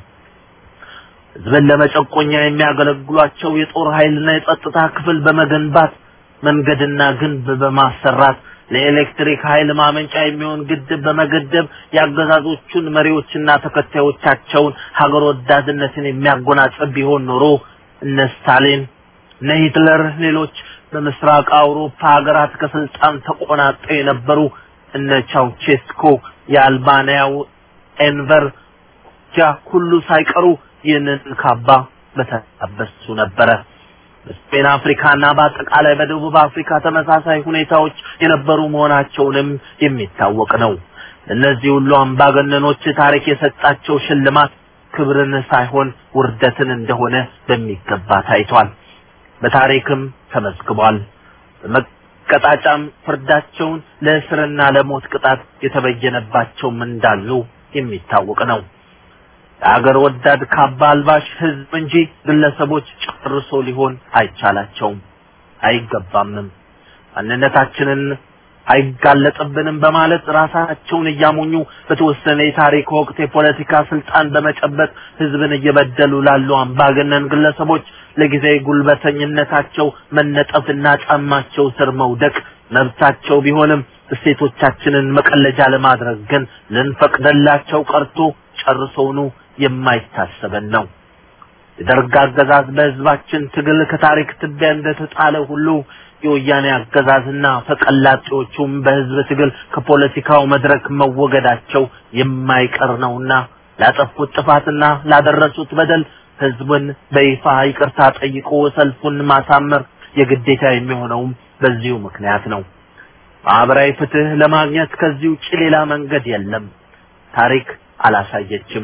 ህዝብን ለመጨቆኛ የሚያገለግሏቸው የጦር ኃይልና የጸጥታ ክፍል በመገንባት መንገድና ግንብ በማሰራት ለኤሌክትሪክ ኃይል ማመንጫ የሚሆን ግድብ በመገደብ የአገዛዞቹን መሪዎችና ተከታዮቻቸውን ሀገር ወዳድነትን የሚያጎናጽፍ ቢሆን ኖሮ እነ ስታሊን እነ ሂትለር ሌሎች በምስራቅ አውሮፓ ሀገራት ከስልጣን ተቆናጠው የነበሩ እነ ቻውቼስኮ የአልባንያው ኤንቨር ጃ ሁሉ ሳይቀሩ ይህንን ካባ በተላበሱ ነበረ። በስፔን አፍሪካና በአጠቃላይ በደቡብ አፍሪካ ተመሳሳይ ሁኔታዎች የነበሩ መሆናቸውንም የሚታወቅ ነው። እነዚህ ሁሉ አምባገነኖች ታሪክ የሰጣቸው ሽልማት ክብርን ሳይሆን ውርደትን እንደሆነ በሚገባ ታይቷል። በታሪክም ተመዝግቧል። በመቀጣጫም ፍርዳቸውን ለእስርና ለሞት ቅጣት የተበየነባቸውም እንዳሉ የሚታወቅ ነው። የአገር ወዳድ ካባ አልባሽ ህዝብ እንጂ ግለሰቦች ጨርሶ ሊሆን አይቻላቸውም፣ አይገባምም። ማንነታችንን አይጋለጥብንም በማለት ራሳቸውን እያሞኙ በተወሰነ የታሪክ ወቅት የፖለቲካ ስልጣን በመጨበጥ ህዝብን እየበደሉ ላሉ አምባገነን ግለሰቦች ለጊዜ ጉልበተኝነታቸው መነጠፍና ጫማቸው ስር መውደቅ መብታቸው ቢሆንም እሴቶቻችንን መቀለጃ ለማድረግ ግን ልንፈቅደላቸው ቀርቶ ጨርሶውኑ የማይታሰበን ነው። የደርግ አገዛዝ በህዝባችን ትግል ከታሪክ ትቢያ እንደተጣለ ሁሉ የወያኔ አገዛዝና ፈቀላጤዎቹም በህዝብ ትግል ከፖለቲካው መድረክ መወገዳቸው የማይቀር ነውና ላጠፉት ጥፋትና ላደረሱት በደል ህዝቡን በይፋ ይቅርታ ጠይቆ ሰልፉን ማሳመር የግዴታ የሚሆነውም በዚሁ ምክንያት ነው። ማህበራዊ ፍትህ ለማግኘት ከዚህ ውጭ ሌላ መንገድ የለም። ታሪክ አላሳየችም።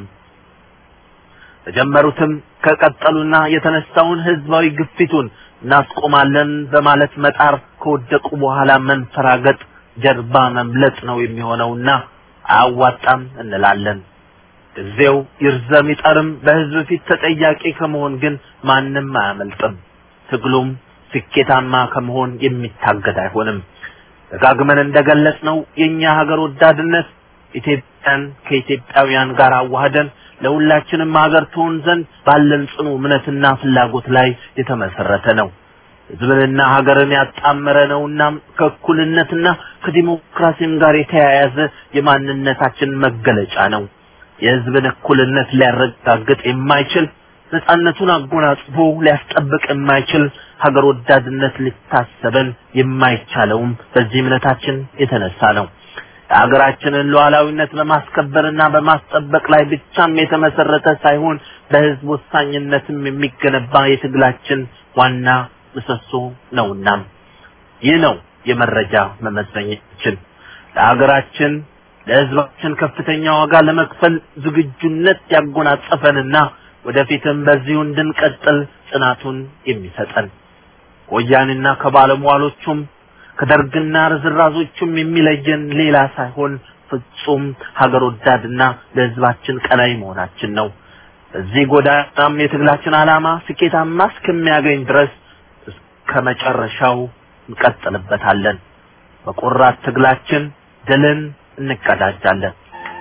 ተጀመሩትም ከቀጠሉና የተነሳውን ህዝባዊ ግፊቱን እናስቆማለን በማለት መጣር ከወደቁ በኋላ መንፈራገጥ ጀርባ መምለጥ ነው የሚሆነውና አያዋጣም እንላለን። ጊዜው ይርዘም ይጠርም በህዝብ ፊት ተጠያቂ ከመሆን ግን ማንም አያመልጥም። ትግሉም ስኬታማ ከመሆን የሚታገድ አይሆንም። ደጋግመን እንደገለጽ ነው የኛ ሀገር ወዳድነት ኢትዮጵያን ከኢትዮጵያውያን ጋር አዋህደን ለሁላችንም ሀገር ትሆን ዘንድ ባለን ጽኑ እምነትና ፍላጎት ላይ የተመሰረተ ነው። ህዝብንና ሀገርን ያጣመረ ነውና ከእኩልነትና ከዲሞክራሲም ጋር የተያያዘ የማንነታችን መገለጫ ነው። የህዝብን እኩልነት ሊያረጋግጥ የማይችል ነጻነቱን አጎናጽፎ ሊያስጠብቅ የማይችል ሀገር ወዳድነት ሊታሰበን የማይቻለውም በዚህ እምነታችን የተነሳ ነው። የሀገራችንን ሉዓላዊነት በማስከበርና በማስጠበቅ ላይ ብቻም የተመሰረተ ሳይሆን በህዝብ ወሳኝነትም የሚገነባ የትግላችን ዋና ምሰሶ ነውና ይህ ነው የመረጃ መመዘኛችን። ለሀገራችን ለህዝባችን ከፍተኛ ዋጋ ለመክፈል ዝግጁነት ያጎናጸፈንና ወደፊትም በዚሁ እንድንቀጥል ጽናቱን የሚሰጠን ወያኔና ከባለሟሎቹም ከደርግና ርዝራዞቹም የሚለየን ሌላ ሳይሆን ፍጹም ሀገር ወዳድና ለህዝባችን ቀናይ መሆናችን ነው። በዚህ ጎዳናም የትግላችን ዓላማ ስኬታማ እስከሚያገኝ ድረስ እስከ መጨረሻው እንቀጥልበታለን። በቆራት ትግላችን ድልን እንቀዳጃለን።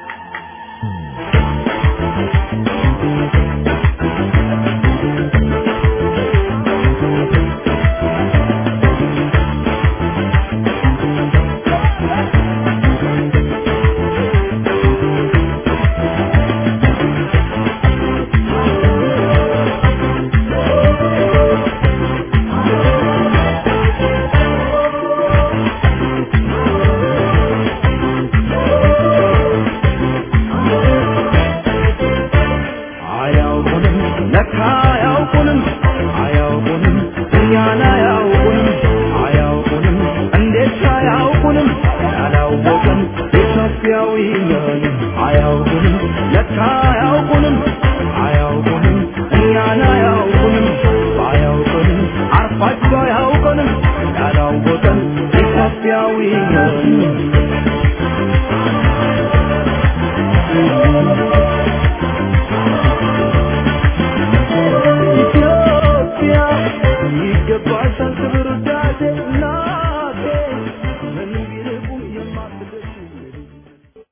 አያውቁንም ለካ አያውቁንም አያውቁንም እኛን አያውቁንም አያውቁንም እንዴት አያውቁንም ያላወቅን ኢትዮጵያዊ ነን አያውቁንም ለካ አያውቁንም